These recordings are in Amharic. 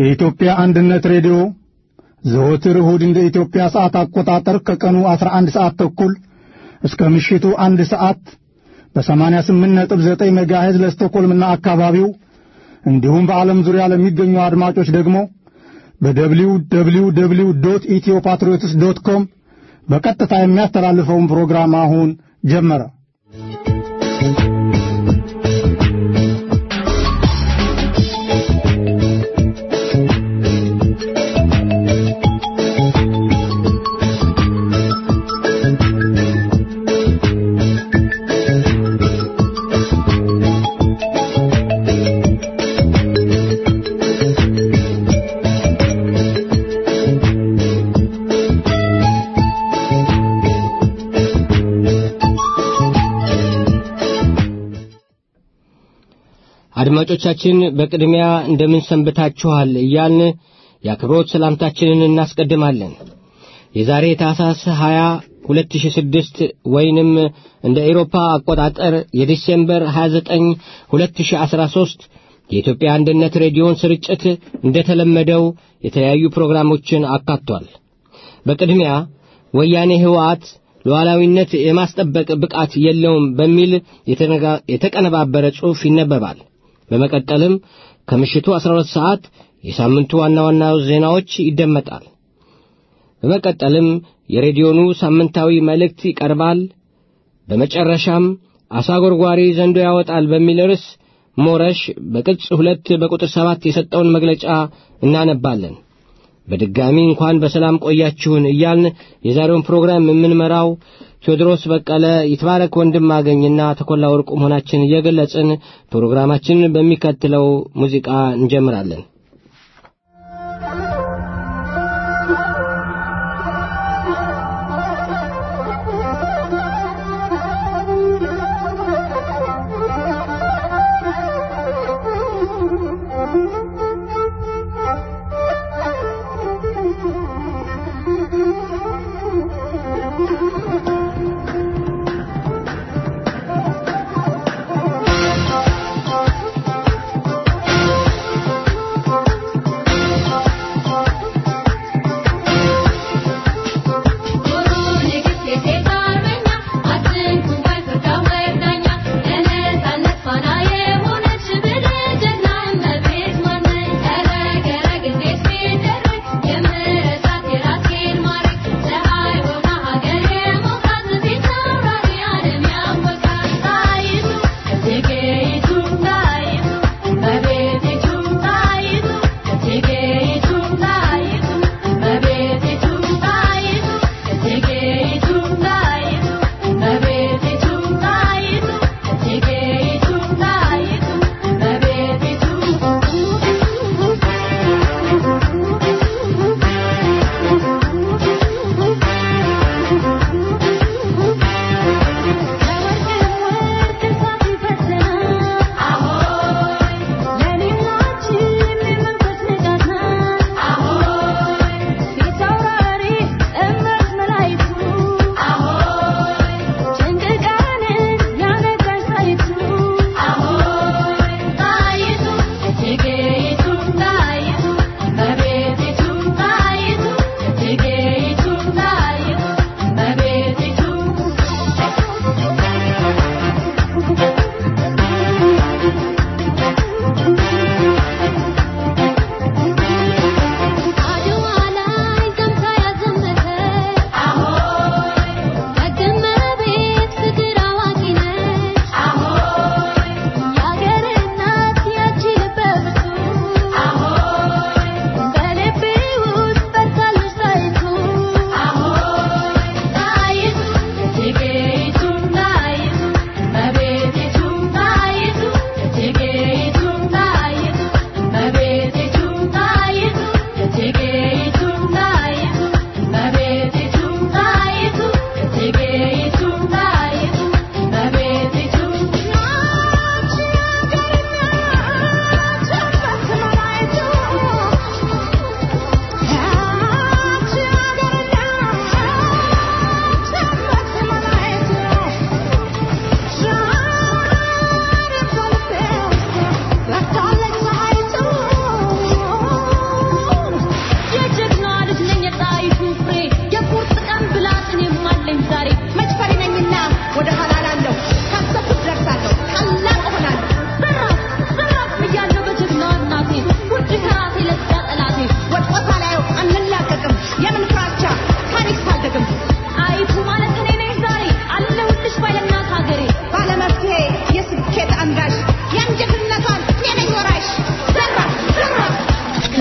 የኢትዮጵያ አንድነት ሬዲዮ ዘወትር እሁድ እንደ ኢትዮጵያ ሰዓት አቆጣጠር ከቀኑ 11 ሰዓት ተኩል እስከ ምሽቱ አንድ ሰዓት በ88.9 ሜጋሄዝ ለስቶኮልምና አካባቢው እንዲሁም በዓለም ዙሪያ ለሚገኙ አድማጮች ደግሞ በደብሊው ደብሊው ደብሊው ዶት ኢትዮ ፓትሪዮትስ ዶት ኮም በቀጥታ የሚያስተላልፈውን ፕሮግራም አሁን ጀመረ። አድማጮቻችን በቅድሚያ እንደምን ሰንብታችኋል እያልን የአክብሮት ሰላምታችንን እናስቀድማለን። የዛሬ ታህሳስ 20 2006 ወይንም እንደ ኤሮፓ አቆጣጠር የዲሴምበር 29 2013 የኢትዮጵያ አንድነት ሬዲዮን ስርጭት እንደተለመደው የተለያዩ ፕሮግራሞችን አካቷል። በቅድሚያ ወያኔ ህወሓት ሉዓላዊነት የማስጠበቅ ብቃት የለውም በሚል የተቀነባበረ ጽሑፍ ይነበባል። በመቀጠልም ከምሽቱ 12 ሰዓት የሳምንቱ ዋና ዋና ዜናዎች ይደመጣል። በመቀጠልም የሬዲዮኑ ሳምንታዊ መልእክት ይቀርባል። በመጨረሻም አሳ ጎርጓሪ ዘንዶ ያወጣል በሚል ርዕስ ሞረሽ በቅጽ ሁለት በቁጥር ሰባት የሰጠውን መግለጫ እናነባለን። በድጋሚ እንኳን በሰላም ቆያችሁን እያልን የዛሬውን ፕሮግራም የምንመራው ቴዎድሮስ በቀለ፣ ይትባረክ ወንድም አገኝና ተኮላ ወርቁ መሆናችን እየገለጽን ፕሮግራማችንን በሚከተለው ሙዚቃ እንጀምራለን። Thank you.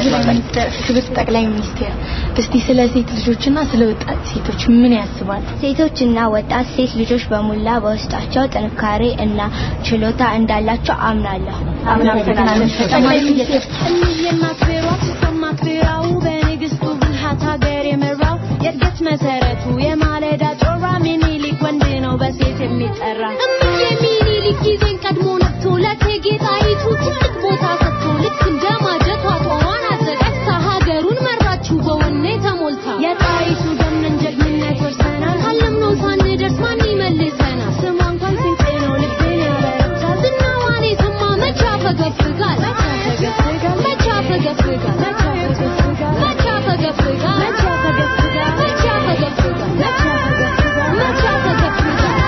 ክብር ጠቅላይ ሚኒስቴር፣ እስቲ ስለ ሴት ልጆችና ስለ ወጣት ሴቶች ምን ያስባል? ሴቶችና ወጣት ሴት ልጆች በሙላ በውስጣቸው ጥንካሬ እና ችሎታ እንዳላቸው አምናለሁ። ጠቅላይ ሚኒስቴር የእናት ብሔሯ ሲሰማት ብሔራው በንግስቱ ብልሃት ሀገር የመራው የእድገት መሰረቱ የማለዳ ጮራ ሚኒሊክ ወንድ ነው በሴት የሚጠራ እምዬ ሚኒሊክ ጊዜን ቀድሞ ነቅቶ ለእቴጌ ጣይቱ ትልቅ ቦታ ሰጥቶ ልክ እንደ ማጀቷ ጦሯን አዘጋጅታ ሀገሩን መራችው በወኔ ተሞልታ የጣይቱ ደምነን ጀግንነት ወርሰናል ካለምነው ሳንደርስ ማን ይመልሰናል ስሟ እንኳን ስንቄ ነው ልቤን ያበረታል ዝናዋን የሰማ መቼ ያፈገፍጋል መቼ ያፈገፍጋል መቼ ያፈገፍጋል መቼ ያፈገፍጋል መቼ ያፈገፍጋል መቼ ያፈገፍጋል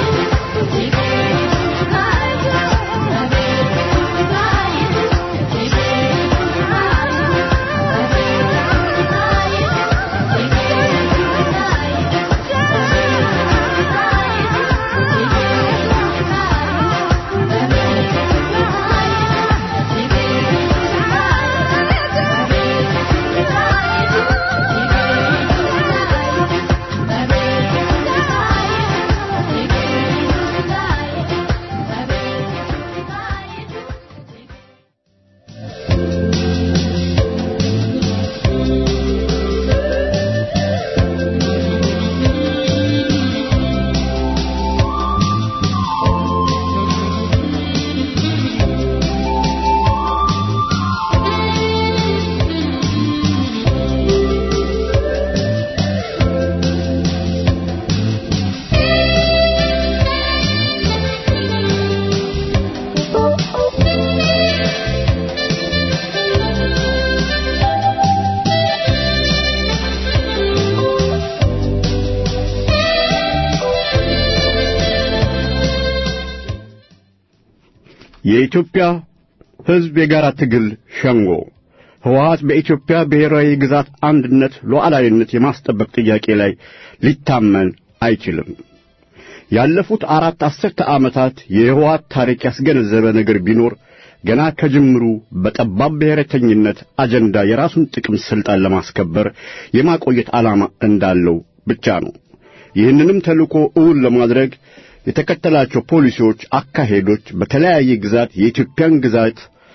የኢትዮጵያ ሕዝብ የጋራ ትግል ሸንጎ ህወሓት በኢትዮጵያ ብሔራዊ ግዛት አንድነት ሉዓላዊነት የማስጠበቅ ጥያቄ ላይ ሊታመን አይችልም። ያለፉት አራት አስርተ ዓመታት የህወሓት ታሪክ ያስገነዘበ ነገር ቢኖር ገና ከጅምሩ በጠባብ ብሔረተኝነት አጀንዳ የራሱን ጥቅም ሥልጣን ለማስከበር የማቆየት ዓላማ እንዳለው ብቻ ነው። ይህንንም ተልእኮ እውን ለማድረግ የተከተላቸው ፖሊሲዎች፣ አካሄዶች በተለያየ ግዛት የኢትዮጵያን ግዛት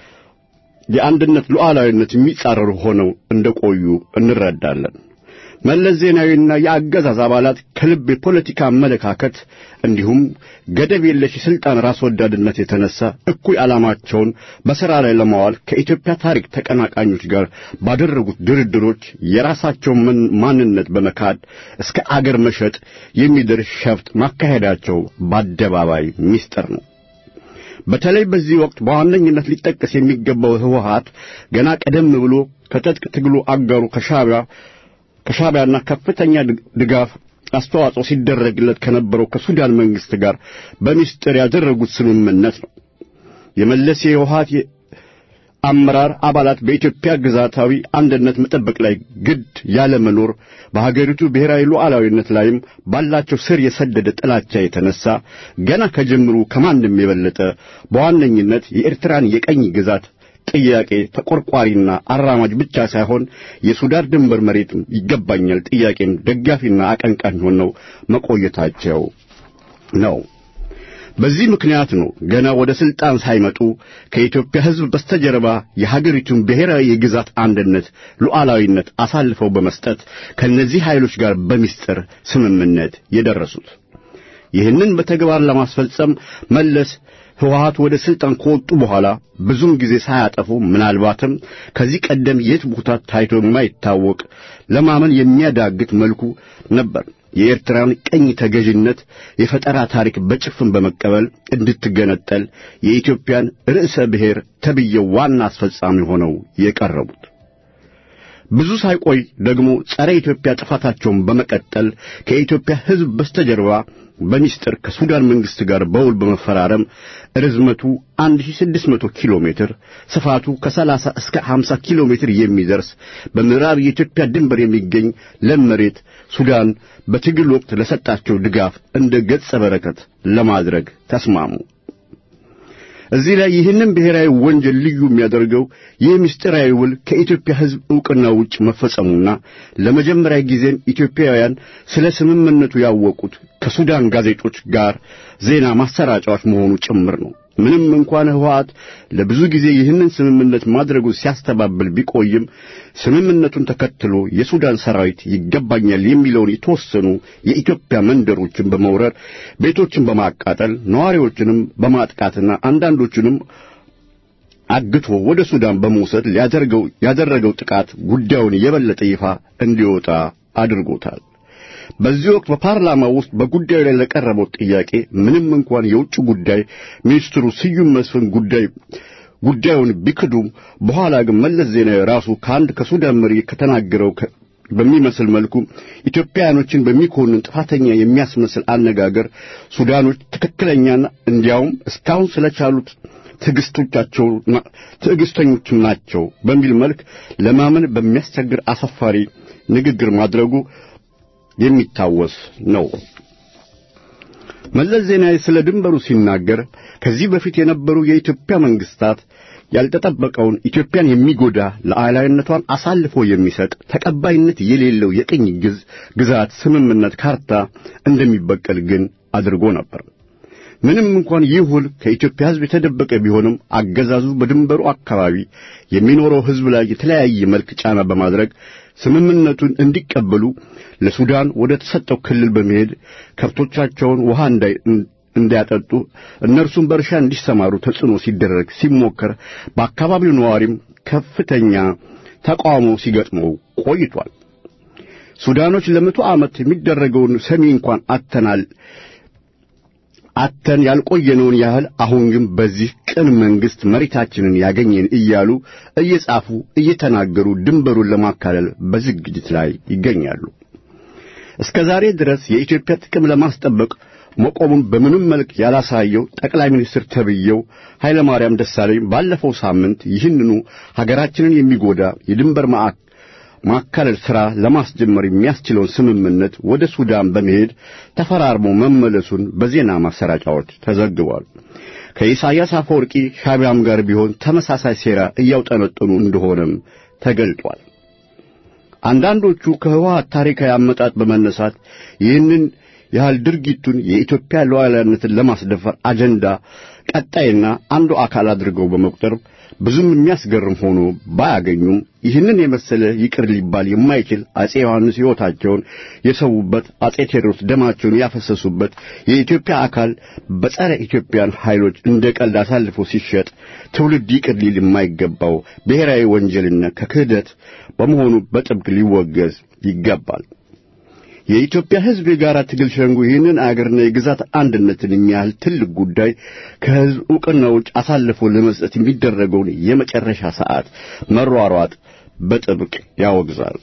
የአንድነት ሉዓላዊነት የሚጻረሩ ሆነው እንደቆዩ እንረዳለን። መለስ ዜናዊና የአገዛዝ አባላት ከልብ የፖለቲካ አመለካከት እንዲሁም ገደብ የለሽ የሥልጣን ራስ ወዳድነት የተነሳ እኩይ ዓላማቸውን በሥራ ላይ ለማዋል ከኢትዮጵያ ታሪክ ተቀናቃኞች ጋር ባደረጉት ድርድሮች የራሳቸውን ማንነት በመካድ እስከ አገር መሸጥ የሚደርስ ሸፍጥ ማካሄዳቸው በአደባባይ ምስጢር ነው። በተለይ በዚህ ወቅት በዋነኝነት ሊጠቀስ የሚገባው ህወሓት ገና ቀደም ብሎ ከትጥቅ ትግሉ አጋሩ ከሻዕቢያ ከሻዕቢያና ከፍተኛ ድጋፍ አስተዋጽኦ ሲደረግለት ከነበረው ከሱዳን መንግስት ጋር በሚስጥር ያደረጉት ስምምነት ነው። የመለስ የህወሓት አመራር አባላት በኢትዮጵያ ግዛታዊ አንድነት መጠበቅ ላይ ግድ ያለ መኖር በሀገሪቱ ብሔራዊ ሉዓላዊነት ላይም ባላቸው ስር የሰደደ ጥላቻ የተነሳ ገና ከጅምሩ ከማንም የበለጠ በዋነኝነት የኤርትራን የቀኝ ግዛት ጥያቄ ተቆርቋሪና አራማጅ ብቻ ሳይሆን የሱዳን ድንበር መሬት ይገባኛል ጥያቄም ደጋፊና አቀንቃኝ ሆነው መቆየታቸው ነው። በዚህ ምክንያት ነው ገና ወደ ስልጣን ሳይመጡ ከኢትዮጵያ ሕዝብ በስተጀርባ የሀገሪቱን ብሔራዊ የግዛት አንድነት ሉዓላዊነት አሳልፈው በመስጠት ከእነዚህ ኃይሎች ጋር በሚስጥር ስምምነት የደረሱት። ይህንን በተግባር ለማስፈጸም መለስ ህወሓት ወደ ስልጣን ከወጡ በኋላ ብዙም ጊዜ ሳያጠፉ ምናልባትም ከዚህ ቀደም የት ቦታ ታይቶ የማይታወቅ ለማመን የሚያዳግት መልኩ ነበር የኤርትራን ቀኝ ተገዥነት የፈጠራ ታሪክ በጭፍን በመቀበል እንድትገነጠል የኢትዮጵያን ርዕሰ ብሔር ተብዬው ዋና አስፈጻሚ ሆነው የቀረቡት። ብዙ ሳይቆይ ደግሞ ጸረ ኢትዮጵያ ጥፋታቸውን በመቀጠል ከኢትዮጵያ ሕዝብ በስተጀርባ በሚስጥር ከሱዳን መንግስት ጋር በውል በመፈራረም ርዝመቱ 1600 ኪሎ ሜትር ስፋቱ ከ30 እስከ 50 ኪሎ ሜትር የሚደርስ በምዕራብ የኢትዮጵያ ድንበር የሚገኝ ለም መሬት ሱዳን በትግል ወቅት ለሰጣቸው ድጋፍ እንደ ገጸ በረከት ለማድረግ ተስማሙ። እዚህ ላይ ይህንን ብሔራዊ ወንጀል ልዩ የሚያደርገው ይህ ምስጢራዊ ውል ከኢትዮጵያ ሕዝብ ዕውቅና ውጭ መፈጸሙና ለመጀመሪያ ጊዜም ኢትዮጵያውያን ስለ ስምምነቱ ያወቁት ከሱዳን ጋዜጦች ጋር ዜና ማሰራጫዎች መሆኑ ጭምር ነው። ምንም እንኳን ህወሓት ለብዙ ጊዜ ይህንን ስምምነት ማድረጉ ሲያስተባብል ቢቆይም ስምምነቱን ተከትሎ የሱዳን ሰራዊት ይገባኛል የሚለውን የተወሰኑ የኢትዮጵያ መንደሮችን በመውረር ቤቶችን በማቃጠል ነዋሪዎችንም በማጥቃትና አንዳንዶቹንም አግቶ ወደ ሱዳን በመውሰድ ሊያደርገው ያደረገው ጥቃት ጉዳዩን የበለጠ ይፋ እንዲወጣ አድርጎታል። በዚህ ወቅት በፓርላማ ውስጥ በጉዳዩ ላይ ለቀረበው ጥያቄ ምንም እንኳን የውጭ ጉዳይ ሚኒስትሩ ስዩም መስፍን ጉዳይ ጉዳዩን ቢክዱም በኋላ ግን መለስ ዜናዊ ራሱ ከአንድ ከሱዳን መሪ ከተናገረው በሚመስል መልኩ ኢትዮጵያውያኖችን በሚኮንን ጥፋተኛ የሚያስመስል አነጋገር ሱዳኖች ትክክለኛና እንዲያውም እስካሁን ስለቻሉት ትዕግስቶቻቸው ትዕግስተኞችም ናቸው በሚል መልክ ለማመን በሚያስቸግር አሳፋሪ ንግግር ማድረጉ የሚታወስ ነው። መለስ ዜናዊ ስለ ድንበሩ ሲናገር ከዚህ በፊት የነበሩ የኢትዮጵያ መንግስታት ያልተጠበቀውን ኢትዮጵያን የሚጎዳ ሉዓላዊነቷን አሳልፎ የሚሰጥ ተቀባይነት የሌለው የቅኝ ግዝ ግዛት ስምምነት ካርታ እንደሚበቀል ግን አድርጎ ነበር። ምንም እንኳን ይህ ውል ከኢትዮጵያ ሕዝብ የተደበቀ ቢሆንም አገዛዙ በድንበሩ አካባቢ የሚኖረው ሕዝብ ላይ የተለያየ መልክ ጫና በማድረግ ስምምነቱን እንዲቀበሉ ለሱዳን ወደ ተሰጠው ክልል በመሄድ ከብቶቻቸውን ውሃ እንዲያጠጡ እነርሱም በእርሻ እንዲሰማሩ ተጽዕኖ ሲደረግ ሲሞከር በአካባቢው ነዋሪም ከፍተኛ ተቃውሞ ሲገጥመው ቆይቷል። ሱዳኖች ለመቶ ዓመት የሚደረገውን ሰሚ እንኳን አተናል አተን ያልቆየነውን ያህል አሁን ግን በዚህ ቅን መንግሥት መሬታችንን ያገኘን እያሉ እየጻፉ እየተናገሩ ድንበሩን ለማካለል በዝግጅት ላይ ይገኛሉ። እስከ ዛሬ ድረስ የኢትዮጵያ ጥቅም ለማስጠበቅ መቆሙን በምንም መልክ ያላሳየው ጠቅላይ ሚኒስትር ተብዬው ኃይለ ማርያም ደሳለኝ ባለፈው ሳምንት ይህንኑ ሀገራችንን የሚጎዳ የድንበር ማዕከል ማካለል ሥራ ለማስጀመር የሚያስችለውን ስምምነት ወደ ሱዳን በመሄድ ተፈራርሞ መመለሱን በዜና ማሰራጫዎች ተዘግቧል። ከኢሳያስ አፈወርቂ ሻቢያም ጋር ቢሆን ተመሳሳይ ሴራ እያውጠነጠኑ እንደሆነም ተገልጧል። አንዳንዶቹ ከህወሓት ታሪካዊ አመጣጥ በመነሳት ይህንን ያህል ድርጊቱን የኢትዮጵያ ሉዓላዊነትን ለማስደፈር አጀንዳ ቀጣይና አንዱ አካል አድርገው በመቁጠር ብዙም የሚያስገርም ሆኖ ባያገኙም ይህንን የመሰለ ይቅር ሊባል የማይችል አጼ ዮሐንስ ሕይወታቸውን የሰዉበት፣ አጼ ቴዎድሮስ ደማቸውን ያፈሰሱበት የኢትዮጵያ አካል በጸረ ኢትዮጵያን ኃይሎች እንደ ቀልድ አሳልፎ ሲሸጥ ትውልድ ይቅር ሊል የማይገባው ብሔራዊ ወንጀልና ከክህደት በመሆኑ በጥብቅ ሊወገዝ ይገባል። የኢትዮጵያ ሕዝብ የጋራ ትግል ሸንጎ ይህንን አገርና የግዛት አንድነትን የሚያህል ትልቅ ጉዳይ ከሕዝብ ዕውቅና ውጭ አሳልፎ ለመስጠት የሚደረገውን የመጨረሻ ሰዓት መሯሯጥ በጥብቅ ያወግዛል።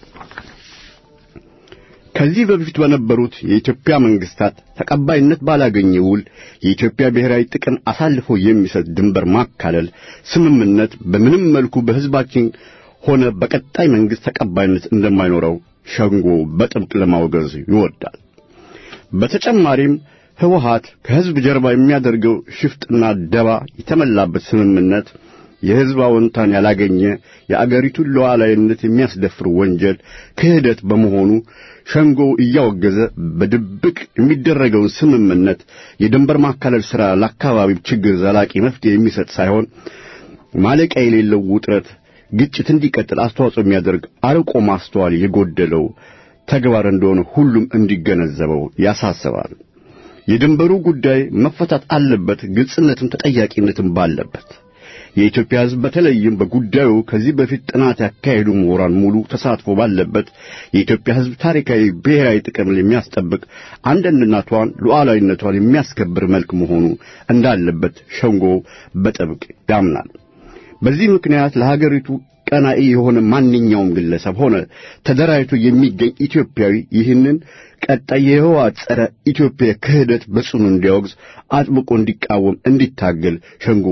ከዚህ በፊት በነበሩት የኢትዮጵያ መንግስታት ተቀባይነት ባላገኘ ውል የኢትዮጵያ ብሔራዊ ጥቅም አሳልፎ የሚሰጥ ድንበር ማካለል ስምምነት በምንም መልኩ በሕዝባችን ሆነ በቀጣይ መንግስት ተቀባይነት እንደማይኖረው ሸንጎ በጥብቅ ለማውገዝ ይወዳል። በተጨማሪም ህወሓት ከሕዝብ ጀርባ የሚያደርገው ሽፍጥና ደባ የተመላበት ስምምነት የሕዝብ አዎንታን ያላገኘ የአገሪቱን ሉዓላዊነት የሚያስደፍር ወንጀል ክህደት በመሆኑ ሸንጎው እያወገዘ በድብቅ የሚደረገውን ስምምነት የድንበር ማካለል ሥራ ለአካባቢው ችግር ዘላቂ መፍትሄ የሚሰጥ ሳይሆን ማለቂያ የሌለው ውጥረት ግጭት እንዲቀጥል አስተዋጽኦ የሚያደርግ አርቆ ማስተዋል የጎደለው ተግባር እንደሆነ ሁሉም እንዲገነዘበው ያሳስባል። የድንበሩ ጉዳይ መፈታት አለበት፣ ግልጽነትም ተጠያቂነትም ባለበት። የኢትዮጵያ ሕዝብ በተለይም በጉዳዩ ከዚህ በፊት ጥናት ያካሄዱ ምሁራን ሙሉ ተሳትፎ ባለበት የኢትዮጵያ ሕዝብ ታሪካዊ ብሔራዊ ጥቅም የሚያስጠብቅ አንድነቷን፣ ሉዓላዊነቷን የሚያስከብር መልክ መሆኑ እንዳለበት ሸንጎ በጥብቅ ያምናል። በዚህ ምክንያት ለሀገሪቱ ቀናኢ የሆነ ማንኛውም ግለሰብ ሆነ ተደራጅቶ የሚገኝ ኢትዮጵያዊ ይህንን ቀጣይ የህወሓት ጸረ ኢትዮጵያ ክህደት በጽኑ እንዲያወግዝ አጥብቆ እንዲቃወም እንዲታገል ሸንጎ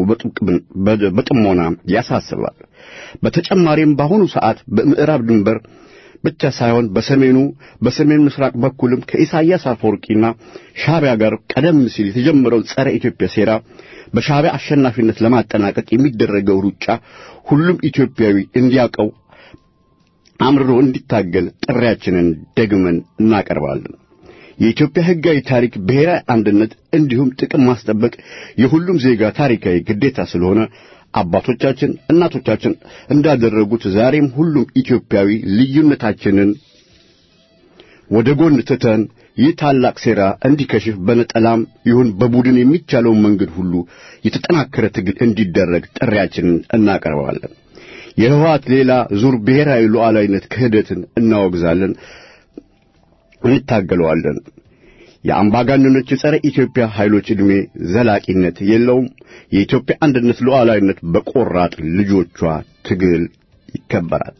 በጥሞና ያሳስባል። በተጨማሪም በአሁኑ ሰዓት በምዕራብ ድንበር ብቻ ሳይሆን በሰሜኑ በሰሜን ምስራቅ በኩልም ከኢሳያስ አፈወርቂና ሻዕቢያ ጋር ቀደም ሲል የተጀመረው ጸረ ኢትዮጵያ ሴራ በሻዕቢያ አሸናፊነት ለማጠናቀቅ የሚደረገው ሩጫ ሁሉም ኢትዮጵያዊ እንዲያውቀው አምርሮ እንዲታገል ጥሪያችንን ደግመን እናቀርባለን። የኢትዮጵያ ሕጋዊ ታሪክ ብሔራዊ አንድነት እንዲሁም ጥቅም ማስጠበቅ የሁሉም ዜጋ ታሪካዊ ግዴታ ስለሆነ አባቶቻችን፣ እናቶቻችን እንዳደረጉት ዛሬም ሁሉም ኢትዮጵያዊ ልዩነታችንን ወደ ጎን ትተን ይህ ታላቅ ሴራ እንዲከሽፍ በነጠላም ይሁን በቡድን የሚቻለውን መንገድ ሁሉ የተጠናከረ ትግል እንዲደረግ ጥሪያችንን እናቀርባለን። የህወሓት ሌላ ዙር ብሔራዊ ሉዓላዊነት ክህደትን እናወግዛለን፣ እንታገለዋለን። የአምባገነኖች የጸረ ኢትዮጵያ ኃይሎች ዕድሜ ዘላቂነት የለውም። የኢትዮጵያ አንድነት ሉዓላዊነት በቆራጥ ልጆቿ ትግል ይከበራል።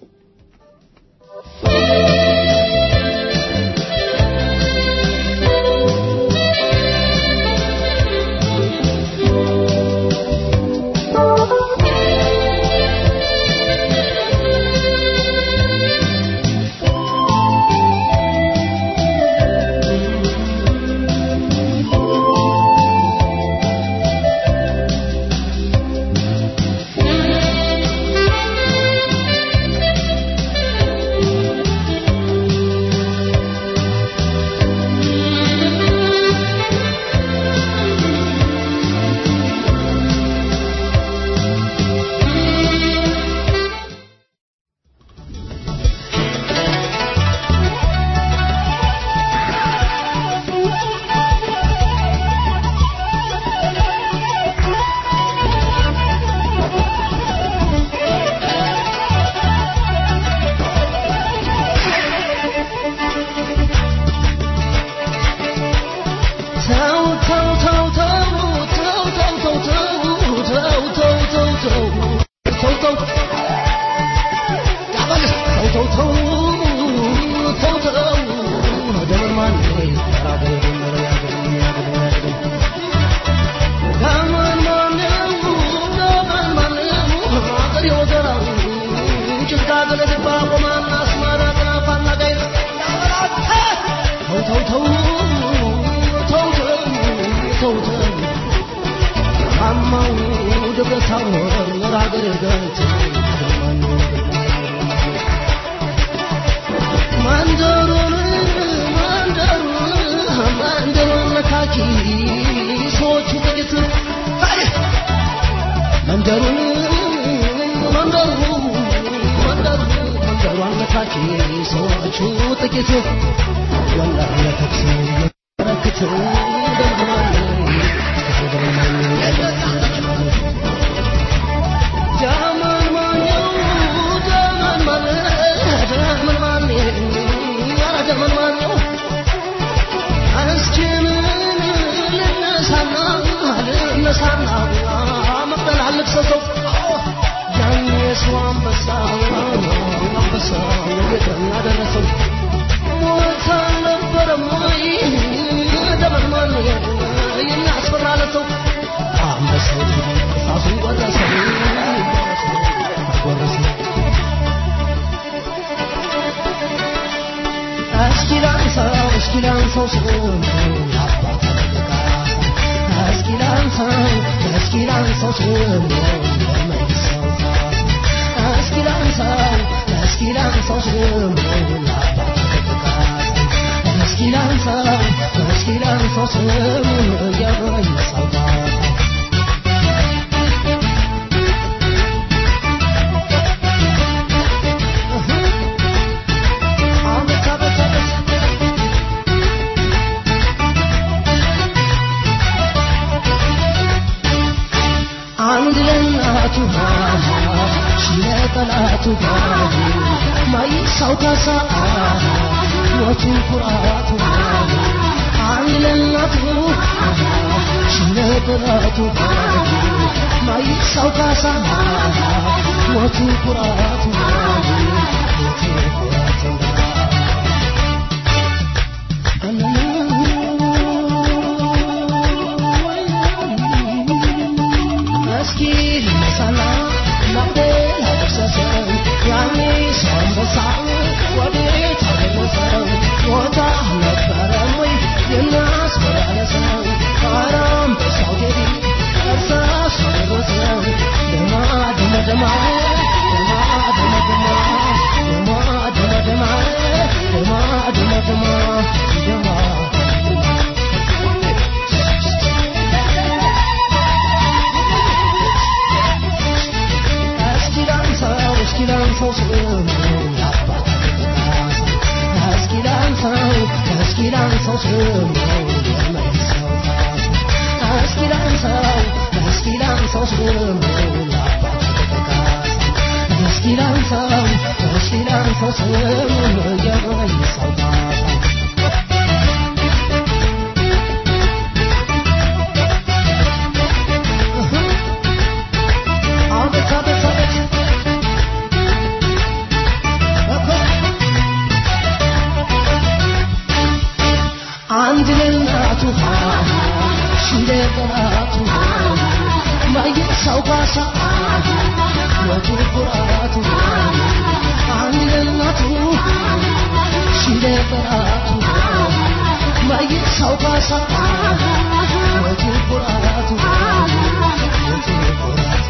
Yaani sombo sawa, wade አንድ ለእናቱ ሽንደ ጠላቱ ማየሳው ባሳ ወቱ ኩራቱ አንድ ለእናቱ ሽንደ ጠላቱ ማየሳው ባሳ ወቱ ኩራቱ ወቱ ኩራቱ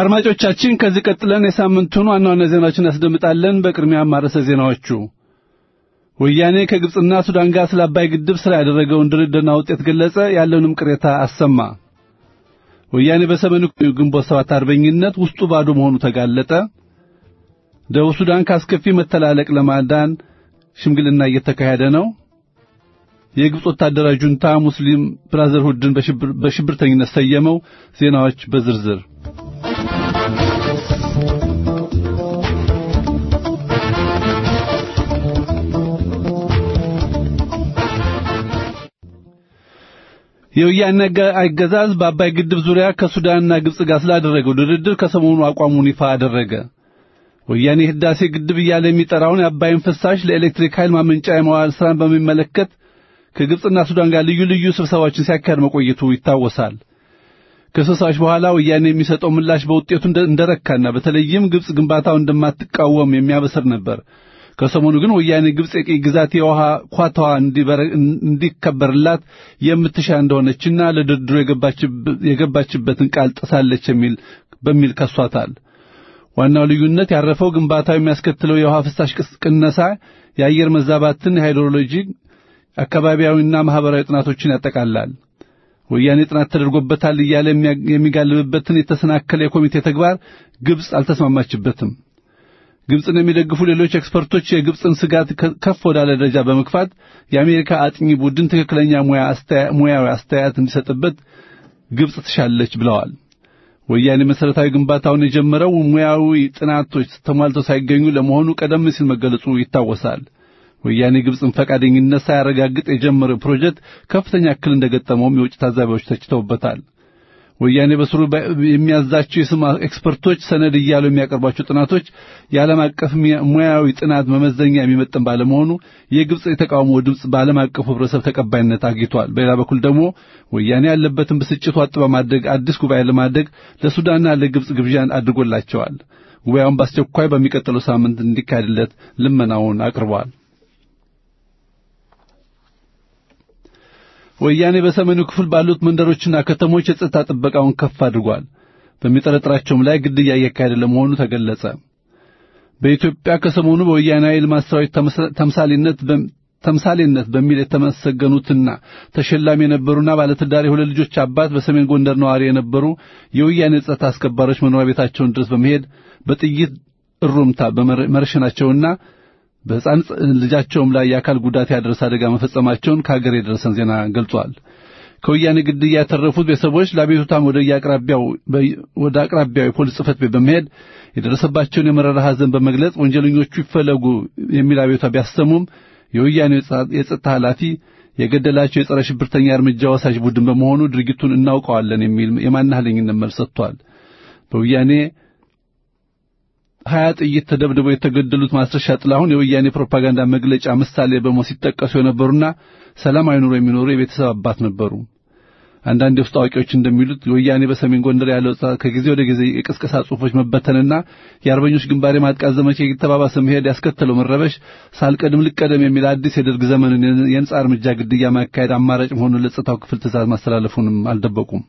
አድማጮቻችን ከዚህ ቀጥለን የሳምንቱን ዋና ዋና ዜናዎችን ያስደምጣለን። በቅድሚያ ማረሰ ዜናዎቹ ወያኔ ከግብጽና ሱዳን ጋር ስለ አባይ ግድብ ስራ ያደረገውን ድርድርና ውጤት ገለጸ። ያለውንም ቅሬታ አሰማ። ወያኔ በሰሜኑ ግንቦት ሰባት አርበኝነት ውስጡ ባዶ መሆኑ ተጋለጠ። ደቡብ ሱዳን ካስከፊ መተላለቅ ለማዳን ሽምግልና እየተካሄደ ነው። የግብጽ ወታደራዊ ጁንታ ሙስሊም ብራዘርሁድን በሽብርተኝነት ሰየመው። ዜናዎች በዝርዝር የወያኔ አገዛዝ በአባይ ግድብ ዙሪያ ከሱዳንና ግብጽ ጋር ስላደረገው ድርድር ከሰሞኑ አቋሙን ይፋ አደረገ። ወያኔ ህዳሴ ግድብ እያለ የሚጠራውን የአባይን ፍሳሽ ለኤሌክትሪክ ኃይል ማመንጫ የመዋል ሥራን በሚመለከት ከግብጽና ሱዳን ጋር ልዩ ልዩ ስብሰባዎችን ሲያካሄድ መቆየቱ ይታወሳል። ከስብሰባዎች በኋላ ወያኔ የሚሰጠው ምላሽ በውጤቱ እንደረካና በተለይም ግብጽ ግንባታው እንደማትቃወም የሚያበስር ነበር። ከሰሞኑ ግን ወያኔ ግብጽ የቅኝ ግዛት የውሃ ኳታዋ እንዲከበርላት የምትሻ እንደሆነችና ለድርድሩ የገባችበትን ቃል ጥሳለች የሚል በሚል ከሷታል። ዋናው ልዩነት ያረፈው ግንባታው የሚያስከትለው የውሃ ፍሳሽ ቅነሳ፣ የአየር መዛባትን፣ የሃይድሮሎጂ አካባቢያዊና ማህበራዊ ጥናቶችን ያጠቃላል። ወያኔ ጥናት ተደርጎበታል እያለ የሚጋልብበትን የተሰናከለ የኮሚቴ ተግባር ግብጽ አልተስማማችበትም። ግብጽን የሚደግፉ ሌሎች ኤክስፐርቶች የግብጽን ስጋት ከፍ ወዳለ ደረጃ በመግፋት የአሜሪካ አጥኚ ቡድን ትክክለኛ ሙያዊ አስተያየት እንዲሰጥበት ግብጽ ትሻለች ብለዋል። ወያኔ መሠረታዊ ግንባታውን የጀመረው ሙያዊ ጥናቶች ተሟልተው ሳይገኙ ለመሆኑ ቀደም ሲል መገለጹ ይታወሳል። ወያኔ ግብጽን ፈቃደኝነት ሳያረጋግጥ የጀመረው ፕሮጀክት ከፍተኛ እክል እንደገጠመውም የውጭ ታዛቢዎች ተችተውበታል። ወያኔ በስሩ የሚያዛቸው የስም ኤክስፐርቶች ሰነድ እያሉ የሚያቀርቧቸው ጥናቶች የዓለም አቀፍ ሙያዊ ጥናት መመዘኛ የሚመጥን ባለመሆኑ የግብጽ የተቃውሞ ድምፅ በዓለም አቀፉ ሕብረተሰብ ተቀባይነት አግኝቷል። በሌላ በኩል ደግሞ ወያኔ ያለበትን ብስጭት ዋጥ በማድረግ አዲስ ጉባኤ ለማድረግ ለሱዳንና ለግብጽ ግብዣን አድርጎላቸዋል። ጉባኤውን በአስቸኳይ በሚቀጥለው ሳምንት እንዲካሄድለት ልመናውን አቅርቧል። ወያኔ በሰሜኑ ክፍል ባሉት መንደሮችና ከተሞች የጸጥታ ጥበቃውን ከፍ አድርጓል። በሚጠረጥራቸውም ላይ ግድያ እያካሄደ ለመሆኑ ተገለጸ። በኢትዮጵያ ከሰሞኑ በወያኔ ልማት ሰራዊት ተምሳሌነት ተምሳሌነት በሚል የተመሰገኑትና ተሸላሚ የነበሩና ባለትዳር የሁለት ልጆች አባት በሰሜን ጎንደር ነዋሪ የነበሩ የወያኔ ጸጥታ አስከባሪዎች መኖሪያ ቤታቸውን ድረስ በመሄድ በጥይት እሩምታ በመረሸናቸውና በሕፃን ልጃቸውም ላይ የአካል ጉዳት ያደረሰ አደጋ መፈጸማቸውን ከሀገር የደረሰን ዜና ገልጿል። ከወያኔ ግድያ ያተረፉት ቤተሰቦች ለአቤቱታም ወደ አቅራቢያው ወደ አቅራቢያው የፖሊስ ጽሕፈት ቤት በመሄድ የደረሰባቸውን የመረራ ሐዘን በመግለጽ ወንጀለኞቹ ይፈለጉ የሚል አቤቱታ ቢያሰሙም የወያኔ የጸጥታ ኃላፊ የገደላቸው የጸረ ሽብርተኛ እርምጃ ወሳጅ ቡድን በመሆኑ ድርጊቱን እናውቀዋለን የሚል የማናህለኝነት መልስ ሰጥቷል። በወያኔ ሀያ ጥይት ተደብድበው የተገደሉት ማስረሻ ጥላሁን የወያኔ ፕሮፓጋንዳ መግለጫ ምሳሌ በመሆን ሲጠቀሱ የነበሩና ሰላማዊ ኑሮ የሚኖሩ የቤተሰብ አባት ነበሩ። አንዳንድ የውስጥ አዋቂዎች እንደሚሉት ወያኔ በሰሜን ጎንደር ያለው ከጊዜ ወደ ጊዜ የቅስቀሳ ጽሑፎች መበተንና የአርበኞች ግንባር የማጥቃት ዘመቻ የተባባሰ መሄድ ያስከተለው መረበሽ ሳልቀድም ልቀደም የሚል አዲስ የደርግ ዘመንን የነጻ እርምጃ ግድያ ማካሄድ አማራጭ መሆኑን ለጸጥታው ክፍል ትእዛዝ ማስተላለፉንም አልደበቁም።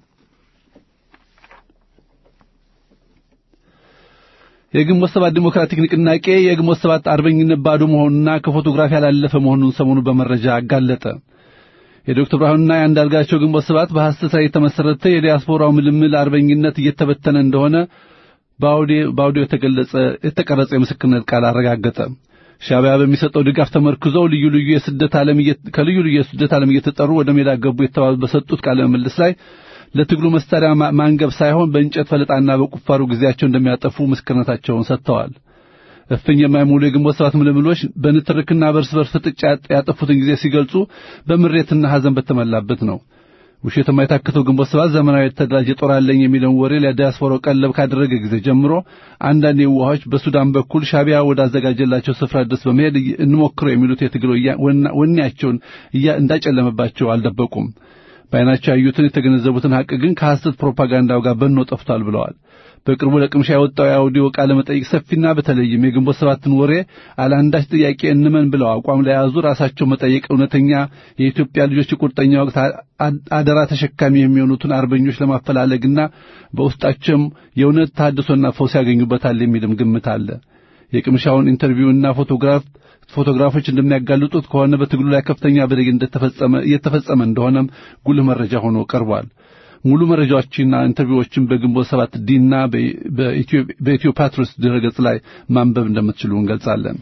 የግንቦት ሰባት ዲሞክራቲክ ንቅናቄ የግንቦት ሰባት አርበኝነት ባዶ መሆኑና ከፎቶግራፍ ያላለፈ መሆኑን ሰሞኑ በመረጃ አጋለጠ። የዶክተር ብርሃኑና የአንዳርጋቸው ግንቦት ሰባት በሐሰት ላይ የተመሰረተ የዲያስፖራው ምልምል አርበኝነት እየተበተነ እንደሆነ በአውዲዮ የተገለጸ የተቀረጸ የምስክርነት ቃል አረጋገጠ። ሻዕቢያ በሚሰጠው ድጋፍ ተመርክዘው ልዩ ልዩ የስደት ዓለም ከልዩ ልዩ የስደት ዓለም እየተጠሩ ወደ ሜዳ ገቡ የተባሉ በሰጡት ቃለ ምልልስ ላይ ለትግሉ መሳሪያ ማንገብ ሳይሆን በእንጨት ፈለጣና በቁፋሩ ጊዜያቸው እንደሚያጠፉ ምስክርነታቸውን ሰጥተዋል። እፍኝ የማይሞሉ የግንቦት ሰባት ምልምሎች በንትርክና በርስ በርስ ፍጥጫ ያጠፉትን ጊዜ ሲገልጹ በምሬትና ሐዘን በተሞላበት ነው። ውሸት የማይታክተው ግንቦት ሰባት ዘመናዊ የተደራጀ ጦር አለኝ የሚለውን ወሬ ለዲያስፖራው ቀለብ ካደረገ ጊዜ ጀምሮ አንዳንድ የዋሆች በሱዳን በኩል ሻዕቢያ ወዳዘጋጀላቸው ስፍራ ድረስ በመሄድ እንሞክረው የሚሉት የትግል ወኔያቸውን እንዳጨለመባቸው አልደበቁም። በዓይናቸው ያዩትን የተገነዘቡትን ሐቅ ግን ከሐሰት ፕሮፓጋንዳው ጋር በኖ ጠፍቷል ብለዋል። በቅርቡ ለቅምሻ የወጣው የአውዲዮ ቃለ መጠይቅ ሰፊና በተለይም የግንቦት ሰባትን ወሬ አለአንዳች ጥያቄ እንመን ብለው አቋም ለያዙ ራሳቸው መጠየቅ እውነተኛ የኢትዮጵያ ልጆች የቁርጠኛ ወቅት አደራ ተሸካሚ የሚሆኑትን አርበኞች ለማፈላለግና በውስጣቸውም የእውነት ታድሶና ፈውስ ያገኙበታል የሚልም ግምት አለ። የቅምሻውን ኢንተርቪውና ፎቶግራፍ ፎቶግራፎች እንደሚያጋልጡት ከሆነ በትግሉ ላይ ከፍተኛ በደል እንደተፈጸመ እየተፈጸመ እንደሆነም ጉልህ መረጃ ሆኖ ቀርቧል። ሙሉ መረጃዎችና ኢንተርቪዎችን በግንቦት ሰባት ዲና በኢትዮ ፓትሮስ ድረገጽ ላይ ማንበብ እንደምትችሉ እንገልጻለን።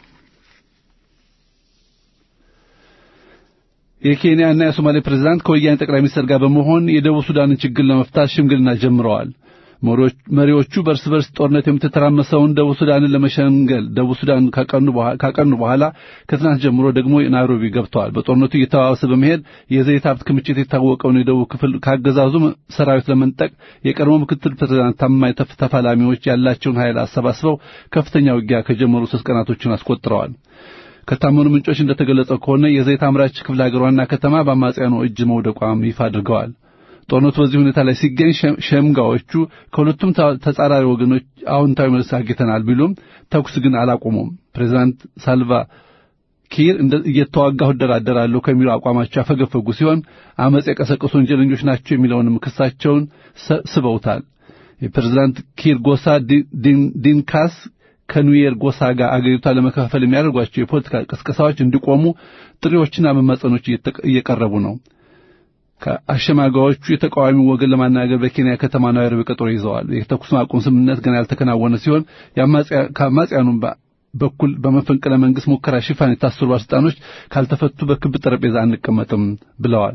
የኬንያና የሶማሌ ፕሬዝዳንት ከወያኔ ጠቅላይ ሚኒስትር ጋር በመሆን የደቡብ ሱዳንን ችግር ለመፍታት ሽምግልና ጀምረዋል። መሪዎቹ በርስ በርስ ጦርነት የምትተራመሰውን ደቡብ ሱዳንን ለመሸንገል ደቡብ ሱዳን ካቀኑ በኋላ ከትናንት ጀምሮ ደግሞ ናይሮቢ ገብተዋል። በጦርነቱ እየተባባሰ በመሄድ የዘይት ሀብት ክምችት የታወቀውን የደቡብ ክፍል ካገዛዙ ሰራዊት ለመንጠቅ የቀድሞ ምክትል ፕሬዝዳንት ታማኝ ተፋላሚዎች ያላቸውን ኃይል አሰባስበው ከፍተኛ ውጊያ ከጀመሩ ሶስት ቀናቶችን አስቆጥረዋል። ከታመኑ ምንጮች እንደተገለጸው ከሆነ የዘይት አምራች ክፍለ ሀገር ዋና ከተማ በአማጽያኑ እጅ መውደቋም ይፋ አድርገዋል። ጦርነቱ በዚህ ሁኔታ ላይ ሲገኝ ሸምጋዎቹ ከሁለቱም ተጻራሪ ወገኖች አዎንታዊ መልስ አግኝተናል ቢሉም ተኩስ ግን አላቆሙም። ፕሬዚዳንት ሳልቫ ኪር እየተዋጋሁ እደራደራለሁ ከሚለው አቋማቸው ያፈገፈጉ ሲሆን አመፅ የቀሰቀሱ ወንጀለኞች ናቸው የሚለውንም ክሳቸውን ስበውታል። የፕሬዚዳንት ኪር ጎሳ ዲንካስ ከኑዌር ጎሳ ጋር አገሪቷን ለመከፋፈል የሚያደርጓቸው የፖለቲካ ቅስቀሳዎች እንዲቆሙ ጥሪዎችና መማጸኖች እየቀረቡ ነው። ከአሸማጋዮቹ የተቃዋሚ ወገን ለማናገር በኬንያ ከተማ ናይሮቢ ቀጠሮ ይዘዋል። የተኩስ ማቆም ስምምነት ገና ያልተከናወነ ሲሆን ከአማጽያኑ በኩል በመፈንቅለ መንግስት ሙከራ ሽፋን የታሰሩ ባለስልጣኖች ካልተፈቱ በክብ ጠረጴዛ አንቀመጥም ብለዋል።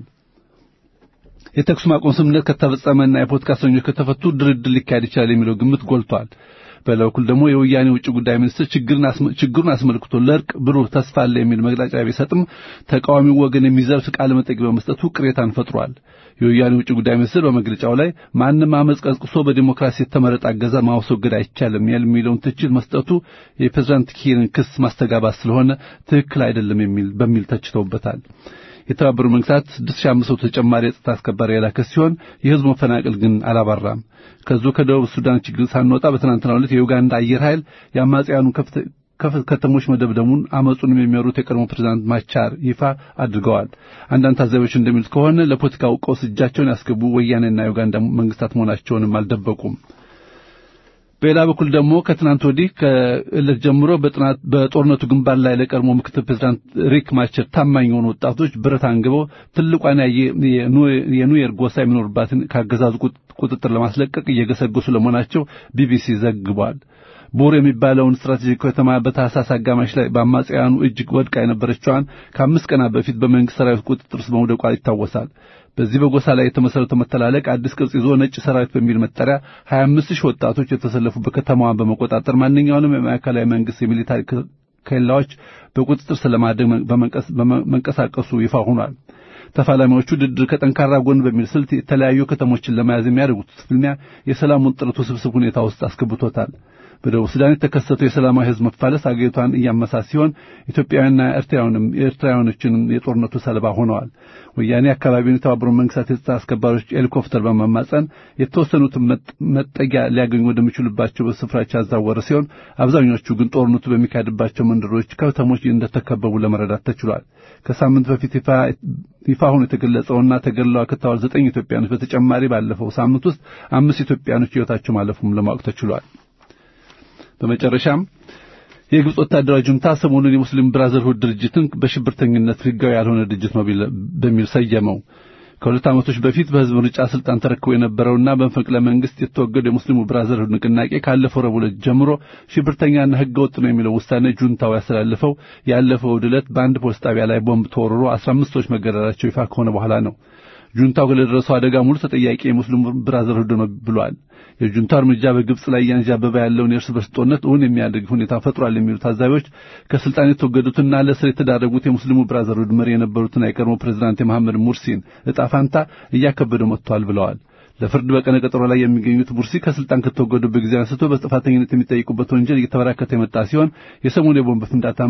የተኩስ ማቆም ስምምነት ከተፈጸመና የፖለቲካ እስረኞች ከተፈቱ ድርድር ሊካሄድ ይችላል የሚለው ግምት ጎልቷል። በሌላ በኩል ደግሞ የወያኔ ውጭ ጉዳይ ሚኒስትር ችግሩን አስመልክቶ ለእርቅ ብሩህ ተስፋ አለ የሚል መግለጫ ቢሰጥም ተቃዋሚው ወገን የሚዘርፍ ቃለ መጠይቅ በመስጠቱ ቅሬታን ፈጥሯል። የወያኔ ውጭ ጉዳይ ሚኒስትር በመግለጫው ላይ ማንም አመፅ ቀስቅሶ በዲሞክራሲ የተመረጠ አገዛዝ ማስወገድ አይቻልም የሚለውን ትችት መስጠቱ የፕሬዝዳንት ኪርን ክስ ማስተጋባት ስለሆነ ትክክል አይደለም የሚል በሚል ተችተውበታል። የተባበሩት መንግስታት 6500 ተጨማሪ የጸጥታ አስከባሪ የላከ ሲሆን የህዝቡ መፈናቀል ግን አላባራም። ከዚሁ ከደቡብ ሱዳን ችግር ሳንወጣ በትናንትናው ዕለት የዩጋንዳ አየር ኃይል የአማጽያኑ ከተሞች መደብደሙን አመጹንም የሚመሩት የቀድሞ ፕሬዝዳንት ማቻር ይፋ አድርገዋል። አንዳንድ ታዛቢዎች እንደሚሉት ከሆነ ለፖለቲካው ቀውስ እጃቸውን ያስገቡ ወያኔና ዩጋንዳ መንግስታት መሆናቸውንም አልደበቁም። በሌላ በኩል ደግሞ ከትናንት ወዲህ ከእለት ጀምሮ በጥናት በጦርነቱ ግንባር ላይ ለቀድሞ ምክትል ፕሬዝዳንት ሪክ ማቸር ታማኝ የሆኑ ወጣቶች ብረት አንግበው ትልቋን የኑዌር ጎሳ የሚኖርባትን ካገዛዙ ቁጥጥር ለማስለቀቅ እየገሰገሱ ለመሆናቸው ቢቢሲ ዘግቧል። ቦር የሚባለውን ስትራቴጂክ ከተማ በታህሳስ አጋማሽ ላይ በአማጽያኑ እጅግ ወድቃ የነበረችዋን ከአምስት ቀናት በፊት በመንግስት ሰራዊት ቁጥጥር ስር መውደቋ ይታወሳል። በዚህ በጎሳ ላይ የተመሰረተው መተላለቅ አዲስ ቅርጽ ይዞ ነጭ ሰራዊት በሚል መጠሪያ 25 ሺህ ወጣቶች የተሰለፉበት ከተማዋን በመቆጣጠር ማንኛውንም የማዕከላዊ መንግስት የሚሊታሪ ኬላዎች በቁጥጥር ስር ለማድረግ በመንቀሳቀሱ ይፋ ሆኗል። ተፋላሚዎቹ ድርድር ከጠንካራ ጎን በሚል ስልት የተለያዩ ከተሞችን ለመያዝ የሚያደርጉት ፍልሚያ የሰላሙን ጥረት ውስብስብ ሁኔታ ውስጥ አስገብቶታል። በደቡብ ሱዳን የተከሰተው የሰላማዊ ህዝብ መፋለስ አገሪቷን እያመሳት ሲሆን ኢትዮጵያውያንና ኤርትራውያንም ኤርትራውያኖችንም የጦርነቱ ሰለባ ሆነዋል። ወያኔ አካባቢውን የተባበሩት መንግስታት የጸጥታ አስከባሪዎች ሄሊኮፕተር በመማጸን የተወሰኑትን መጠጊያ ሊያገኙ ወደሚችሉባቸው ስፍራዎች ያዛወረ ሲሆን አብዛኞቹ ግን ጦርነቱ በሚካሄድባቸው መንደሮች፣ ከተሞች እንደተከበቡ ለመረዳት ተችሏል። ከሳምንት በፊት ይፋ ሆኖ የተገለጸውና ተገድለዋል ከተባሉ ዘጠኝ ኢትዮጵያኖች በተጨማሪ ባለፈው ሳምንት ውስጥ አምስት ኢትዮጵያኖች ሕይወታቸው ማለፉም ለማወቅ ተችሏል። በመጨረሻም የግብፅ ወታደራዊ ጁንታ ሰሞኑን የሙስሊም ብራዘርሁድ ድርጅትን በሽብርተኝነት ህጋዊ ያልሆነ ድርጅት ነው በሚል ሰየመው። ከሁለት ዓመቶች በፊት በህዝብ ምርጫ ስልጣን ተረክቦ የነበረውና በመፈንቅለ መንግስት የተወገደው የሙስሊሙ ብራዘርሁድ ንቅናቄ ካለፈው ረቡዕ ዕለት ጀምሮ ሽብርተኛና ህገ ወጥ ነው የሚለው ውሳኔ ጁንታው ያስተላልፈው ያለፈው እሁድ ዕለት በአንድ ፖሊስ ጣቢያ ላይ ቦምብ ተወርሮ 15 ሰዎች መገደላቸው ይፋ ከሆነ በኋላ ነው። ጁንታው ለደረሰው አደጋ ሙሉ ተጠያቂ የሙስሊሙ ብራዘርሁድ ነው ብሏል። የጁንታው እርምጃ በግብጽ ላይ እያንዣበበ ያለውን የእርስ በርስ ጦርነት እውን የሚያደርግ ሁኔታ ፈጥሯል የሚሉ ታዛቢዎች ከስልጣን የተወገዱትና ለእስር የተዳረጉት የሙስሊሙ ብራዘርሁድ መሪ የነበሩትና የቀድሞ ፕሬዝዳንት የመሐመድ ሙርሲን እጣ ፋንታ እያከበደው መጥቷል ብለዋል። ለፍርድ በቀነ ቀጠሮ ላይ የሚገኙት ቡርሲ ከስልጣን ከተወገዱበት ጊዜ አንስቶ በጥፋተኝነት የሚጠይቁበት ወንጀል እየተበራከተ የመጣ ሲሆን የሰሞኑ የቦምብ ፍንዳታም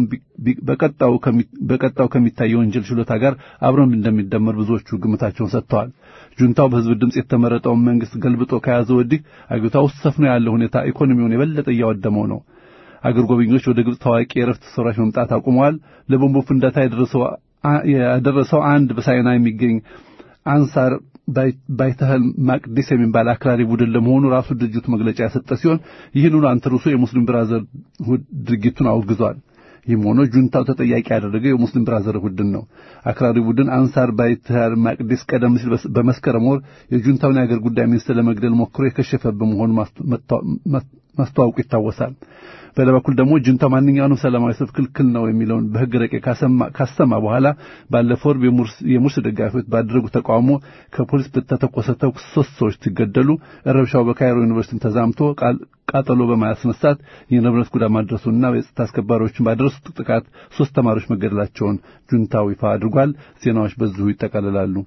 በቀጣው ከሚታየው ወንጀል ችሎታ ጋር አብረን እንደሚደመር ብዙዎቹ ግምታቸውን ሰጥተዋል። ጁንታው በህዝብ ድምፅ የተመረጠውን መንግስት ገልብጦ ከያዘ ወዲህ አገሪቷ ውስጥ ሰፍኖ ያለው ሁኔታ ኢኮኖሚውን የበለጠ እያወደመው ነው። አገር ጎብኚዎች ወደ ግብጽ ታዋቂ የእረፍት ስፍራዎች መምጣት አቁመዋል። ለቦምቡ ፍንዳታ ያደረሰው አንድ በሳይና የሚገኝ አንሳር ባይተህል ማቅዲስ የሚባል አክራሪ ቡድን ለመሆኑ ራሱ ድርጅቱ መግለጫ የሰጠ ሲሆን ይህንኑ አንተርሶ የሙስሊም ብራዘርሁድ ድርጊቱን አውግዟል። ይህም ሆኖ ጁንታው ተጠያቂ ያደረገው የሙስሊም ብራዘር ቡድን ነው። አክራሪ ቡድን አንሳር ባይተህል ማቅዲስ ቀደም ሲል በመስከረም ወር የጁንታውን የአገር ጉዳይ ሚኒስትር ለመግደል ሞክሮ የከሸፈ በመሆኑ ማስተዋወቁ ይታወሳል። በሌላ በኩል ደግሞ ጁንታው ማንኛውንም ሰላማዊ ሰልፍ ክልክል ነው የሚለውን በሕግ ረቂቅ ካሰማ በኋላ ባለፈው ወር የሙርሲ ደጋፊዎች ባደረጉት ተቃውሞ ከፖሊስ በተተኮሰ ተኩስ ሶስት ሰዎች ሲገደሉ ረብሻው በካይሮ ዩኒቨርሲቲ ተዛምቶ ቃጠሎ በማስነሳት የንብረት ጉዳት ማድረሱና የጸጥታ አስከባሪዎችን ባደረሱት ጥቃት ሶስት ተማሪዎች መገደላቸውን ጁንታው ይፋ አድርጓል። ዜናዎች በዚሁ ይጠቃልላሉ።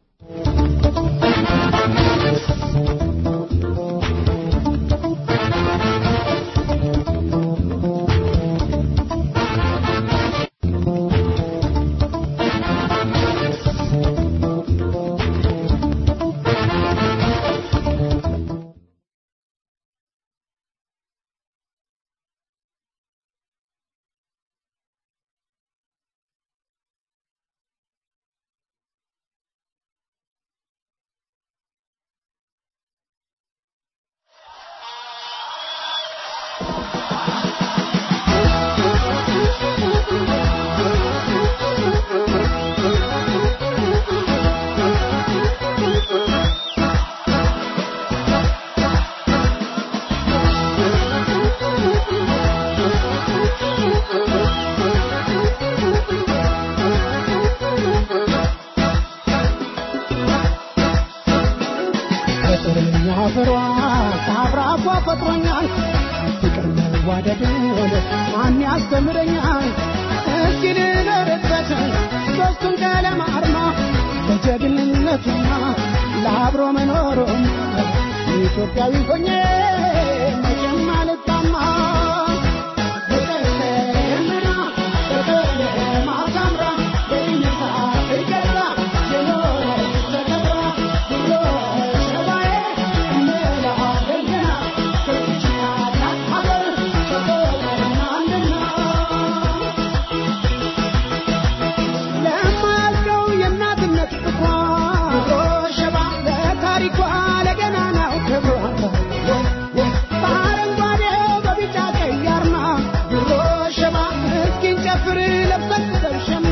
ፍሯ ከአብራኳ ፈጥሮኛል ፍቅር መዋደድን ማን ያስተምረኛል እስኪ ልኖርበት ሦስቱን ቀለም አርማ ለጀግንነቱና ለአብሮ መኖሩም ኢትዮጵያዊ ሆኜ መቼም አልጣማ በቀሰምና በቀለማ ሳምራ በይነታ ትገዛ የኖረች ተከብራ ብሎ ሸባዬ እንላለን ገና ከዚች ታላቅ ሀገር ተቆጥረናልና ለማልቀው የእናትነት ፍቅሯ ሸባ ለታሪኳ ለገናናው ክብሯ በአረንጓዴው በቢጫ ቀይ አርማ ድሮ ሸባ እስኪን ጨፍር ለብሰን ተሸማ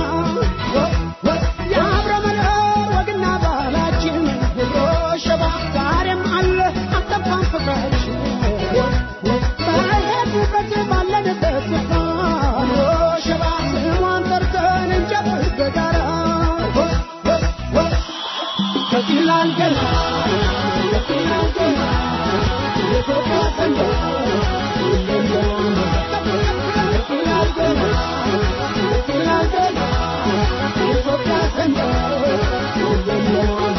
የአብረ መኖር ወግና ባህላችን ድሮ ሸባ ዛሬም አለ አልጠፋም ፍቅራችን በሄድንበት ባለንበት ስፍራ ድሮ ሸባ ስሟን ጠርተን እንጨፍር በጋራ ከፊላል ገና ከፊላል ገና የኢትዮጵያ ሰንደቅ ይለያል። ከፊላል ገና ከፊላል ገና የኢትዮጵያ ሰንደቅ ይለያል።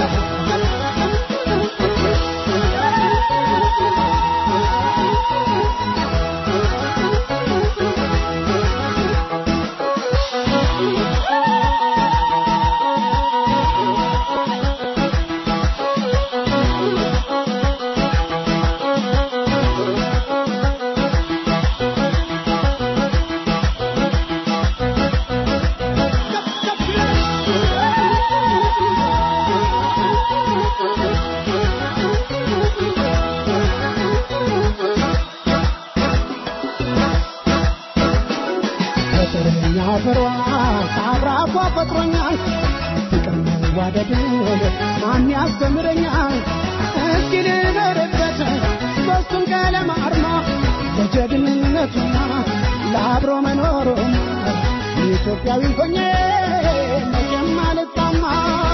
ፍቅርኛ ፍሯ ከአብራኳ ፈጥሮኛል ፍቅር መዋደድን ማን ያስተምረኛል እስኪ ልኖርበት ሦስቱን ቀለም አርማ ለጀግንነቱና ለአብሮ መኖሩም ኢትዮጵያዊ ሆኜ መቼም አልጣማ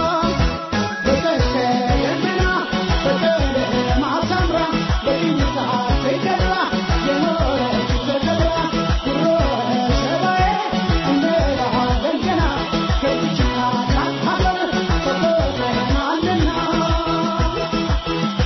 በቀሰምና በቀለማ ሳምራ በቅኝታ ተገራ የኖረች ተከብራ ድሮ ሸባዬ እንላለን ገና ከዚች ታላቅ ሀገር ተቆጥረናልና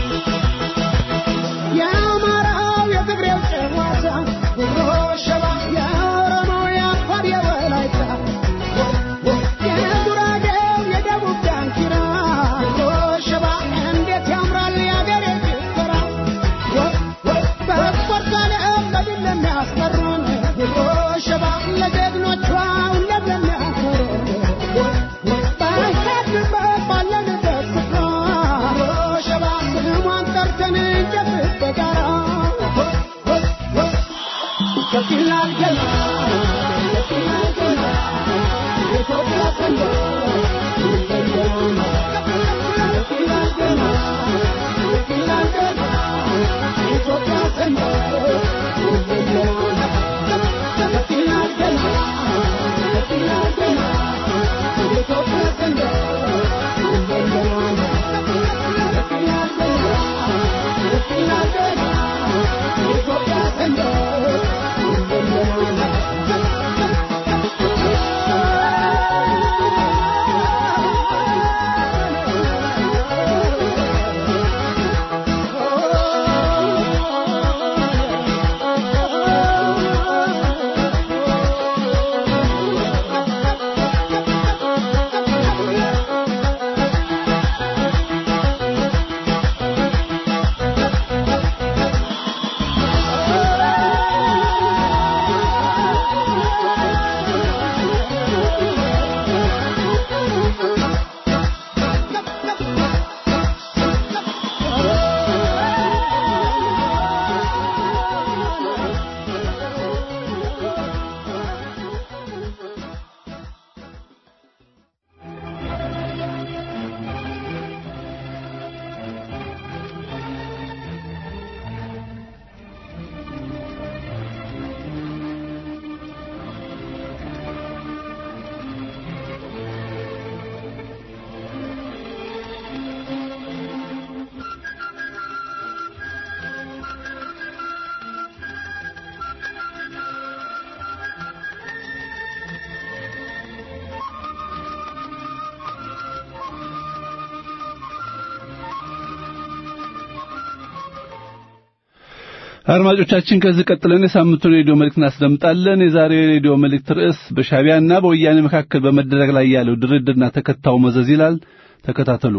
አድማጮቻችን ከዚህ ቀጥለን የሳምንቱን ሬዲዮ መልእክት እናስደምጣለን። የዛሬው የሬዲዮ መልእክት ርዕስ በሻቢያና በወያኔ መካከል በመደረግ ላይ ያለው ድርድርና ተከታዩ መዘዝ ይላል። ተከታተሉ።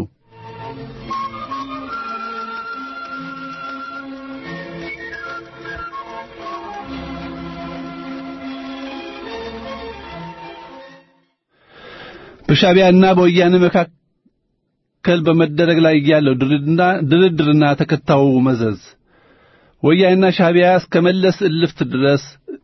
በሻቢያና በወያኔ መካከል በመደረግ ላይ ያለው ድርድርና ተከታዩ መዘዝ ወያኔና ሻቢያ እስከ መለስ እልፍት ድረስ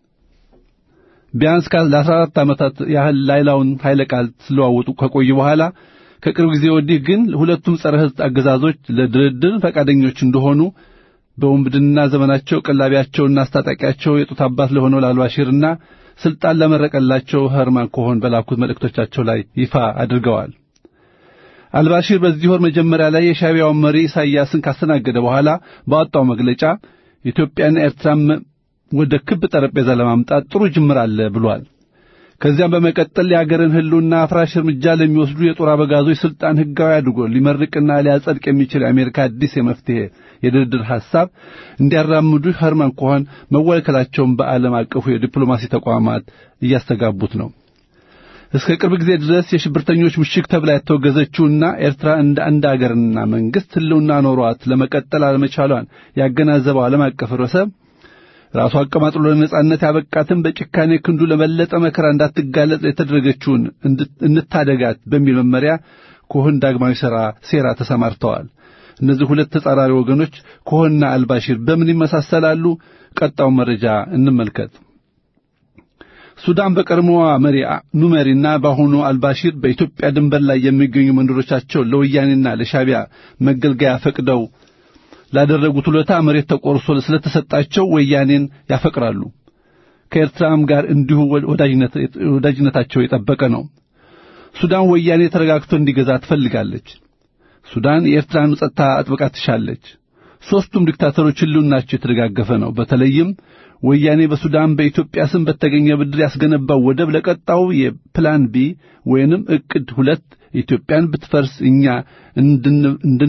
ቢያንስ ለ14 ዓመታት ያህል ላይላውን ኃይለ ቃል ሲለዋወጡ ከቆዩ በኋላ ከቅርብ ጊዜ ወዲህ ግን ሁለቱም ጸረ ሕዝብ አገዛዞች ለድርድር ፈቃደኞች እንደሆኑ በወንብድና ዘመናቸው ቀላቢያቸውና አስታጣቂያቸው የጡት አባት ለሆነው ላልባሽርና ስልጣን ለመረቀላቸው ኸርማን ኮሆን በላኩት መልእክቶቻቸው ላይ ይፋ አድርገዋል። አልባሺር በዚህ ወር መጀመሪያ ላይ የሻቢያውን መሪ ኢሳይያስን ካስተናገደ በኋላ ባወጣው መግለጫ ኢትዮጵያና ኤርትራም ወደ ክብ ጠረጴዛ ለማምጣት ጥሩ ጅምር አለ ብሏል። ከዚያም በመቀጠል የአገርን ሕልውና አፍራሽ እርምጃ ለሚወስዱ የጦር አበጋዞች ስልጣን ሕጋዊ አድርጎ ሊመርቅና ሊያጸድቅ የሚችል የአሜሪካ አዲስ የመፍትሄ የድርድር ሐሳብ እንዲያራምዱ ኸርማን ኮሆን መወከላቸውን በዓለም አቀፉ የዲፕሎማሲ ተቋማት እያስተጋቡት ነው። እስከ ቅርብ ጊዜ ድረስ የሽብርተኞች ምሽግ ተብላ የተወገዘችውና ኤርትራ እንደ አንድ አገርና መንግሥት ሕልውና ኖሯት ለመቀጠል አለመቻሏን ያገናዘበው ዓለም አቀፍ ህብረተሰብ ራሱ አቀማጥሎ ለነጻነት ያበቃትን በጭካኔ ክንዱ ለበለጠ መከራ እንዳትጋለጥ የተደረገችውን እንታደጋት በሚል መመሪያ ኮሆን ዳግማዊ ሠራ ሴራ ተሰማርተዋል። እነዚህ ሁለት ተጻራሪ ወገኖች ኮሆንና አልባሺር በምን ይመሳሰላሉ? ቀጣውን መረጃ እንመልከት። ሱዳን በቀድሞዋ መሪ ኑመሪና በአሁኑ አልባሺር በኢትዮጵያ ድንበር ላይ የሚገኙ መንደሮቻቸው ለወያኔና ለሻቢያ መገልገያ ፈቅደው ላደረጉት ውለታ መሬት ተቆርሶ ስለተሰጣቸው ወያኔን ያፈቅራሉ። ከኤርትራም ጋር እንዲሁ ወዳጅነታቸው የጠበቀ ነው። ሱዳን ወያኔ ተረጋግቶ እንዲገዛ ትፈልጋለች። ሱዳን የኤርትራን ጸጥታ አጥብቃ ትሻለች። ሦስቱም ዲክታተሮች ሕልውናቸው የተደጋገፈ ነው። በተለይም ወያኔ በሱዳን በኢትዮጵያ ስም በተገኘ ብድር ያስገነባው ወደብ ለቀጣው የፕላን ቢ ወይንም ዕቅድ ሁለት ኢትዮጵያን ብትፈርስ እኛ እንድን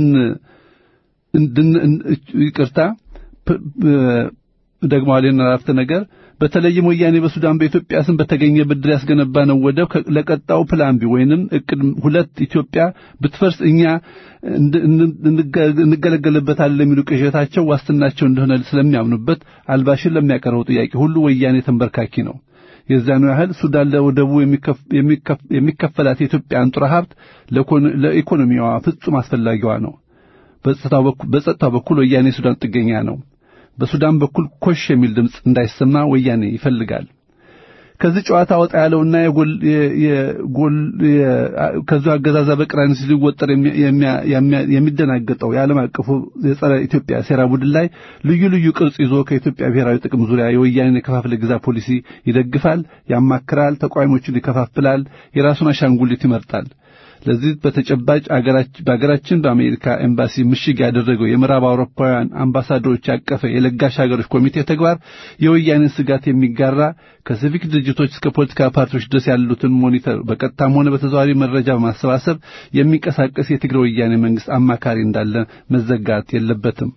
እንድን ይቅርታ ደግሞ አለን አረፍተ ነገር በተለይም ወያኔ በሱዳን በኢትዮጵያ ስም በተገኘ ብድር ያስገነባ ነው ወደብ ለቀጣው ፕላን ቢ ወይንም ዕቅድ ሁለት ኢትዮጵያ ብትፈርስ እኛ እንገለገልበታለን የሚሉ ቅዠታቸው ዋስትናቸው እንደሆነ ስለሚያምኑበት አልባሽር ለሚያቀርበው ጥያቄ ሁሉ ወያኔ ተንበርካኪ ነው። የዛኑ ያህል ሱዳን ለወደቡ የሚከፈላት የኢትዮጵያ አንጡራ ሀብት ለኢኮኖሚዋ ፍጹም አስፈላጊዋ ነው። በጸጥታው በኩል ወያኔ ሱዳን ጥገኛ ነው። በሱዳን በኩል ኮሽ የሚል ድምፅ እንዳይሰማ ወያኔ ይፈልጋል። ከዚህ ጨዋታ ወጣ ያለውና የጎል የጎል ከዚህ አገዛዛ በቅራኔ ሲወጠር የሚደናገጠው የዓለም አቀፉ የጸረ ኢትዮጵያ ሴራ ቡድን ላይ ልዩ ልዩ ቅርጽ ይዞ ከኢትዮጵያ ብሔራዊ ጥቅም ዙሪያ የወያኔን የከፋፍለ ግዛ ፖሊሲ ይደግፋል፣ ያማክራል፣ ተቃዋሚዎችን ይከፋፍላል፣ የራሱን አሻንጉሊት ይመርጣል። ለዚህ በተጨባጭ በአገራችን በአሜሪካ ኤምባሲ ምሽግ ያደረገው የምዕራብ አውሮፓውያን አምባሳደሮች ያቀፈ የለጋሽ ሀገሮች ኮሚቴ ተግባር የወያኔን ስጋት የሚጋራ ከሲቪክ ድርጅቶች እስከ ፖለቲካ ፓርቲዎች ድረስ ያሉትን ሞኒተር በቀጥታም ሆነ በተዘዋዋሪ መረጃ በማሰባሰብ የሚንቀሳቀስ የትግራይ ወያኔ መንግስት አማካሪ እንዳለ መዘጋት የለበትም።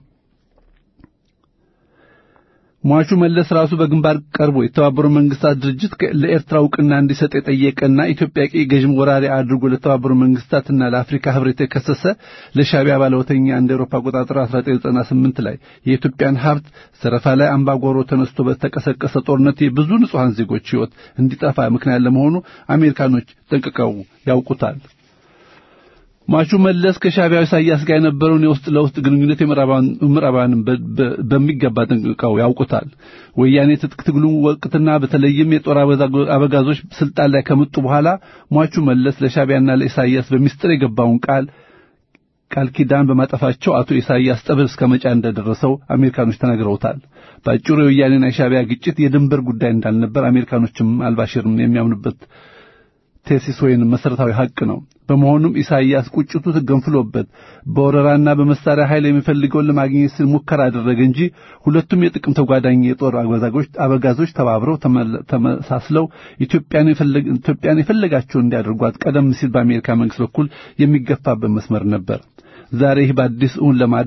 ሟቹ መለስ ራሱ በግንባር ቀርቦ የተባበሩ መንግስታት ድርጅት ለኤርትራ እውቅና እንዲሰጥ የጠየቀና ኢትዮጵያ ቀይ ገዥ ወራሪ አድርጎ ለተባበሩ መንግስታትና ለአፍሪካ ህብረት የከሰሰ ለሻቢያ ባለወተኛ እንደ አውሮፓ አቆጣጠር 1998 ላይ የኢትዮጵያን ሀብት ዘረፋ ላይ አምባጓሮ ተነስቶ በተቀሰቀሰ ጦርነት የብዙ ንጹሐን ዜጎች ህይወት እንዲጠፋ ምክንያት ለመሆኑ አሜሪካኖች ጠንቅቀው ያውቁታል። ሟቹ መለስ ከሻቢያው ኢሳያስ ጋር የነበረውን የውስጥ ለውስጥ ግንኙነት የምዕራባውያንን በሚገባ ጠንቅቀው ያውቁታል። ወያኔ ትጥቅ ትግሉ ወቅትና በተለይም የጦር አበጋዞች ስልጣን ላይ ከመጡ በኋላ ሟቹ መለስ ለሻቢያና ለኢሳያስ በሚስጥር የገባውን ቃል ቃል ኪዳን በማጠፋቸው አቶ ኢሳያስ ጠብር እስከ መጫ እንደደረሰው አሜሪካኖች ተናግረውታል። በአጭሩ የወያኔና የሻቢያ ግጭት የድንበር ጉዳይ እንዳልነበር አሜሪካኖችም አልባሽርም የሚያምኑበት ቴሲስ ወይንም መሰረታዊ ሀቅ ነው። በመሆኑም ኢሳይያስ ቁጭቱ ገንፍሎበት በወረራና በመሳሪያ ኃይል የሚፈልገውን ለማግኘት ሲል ሙከራ አደረገ እንጂ ሁለቱም የጥቅም ተጓዳኝ የጦር አበጋዞች ተባብረው ተመሳስለው ኢትዮጵያን የፈለጋቸውን እንዲያደርጓት ቀደም ሲል በአሜሪካ መንግስት በኩል የሚገፋበት መስመር ነበር። ዛሬ ይህ በአዲስ እውን ለማድረግ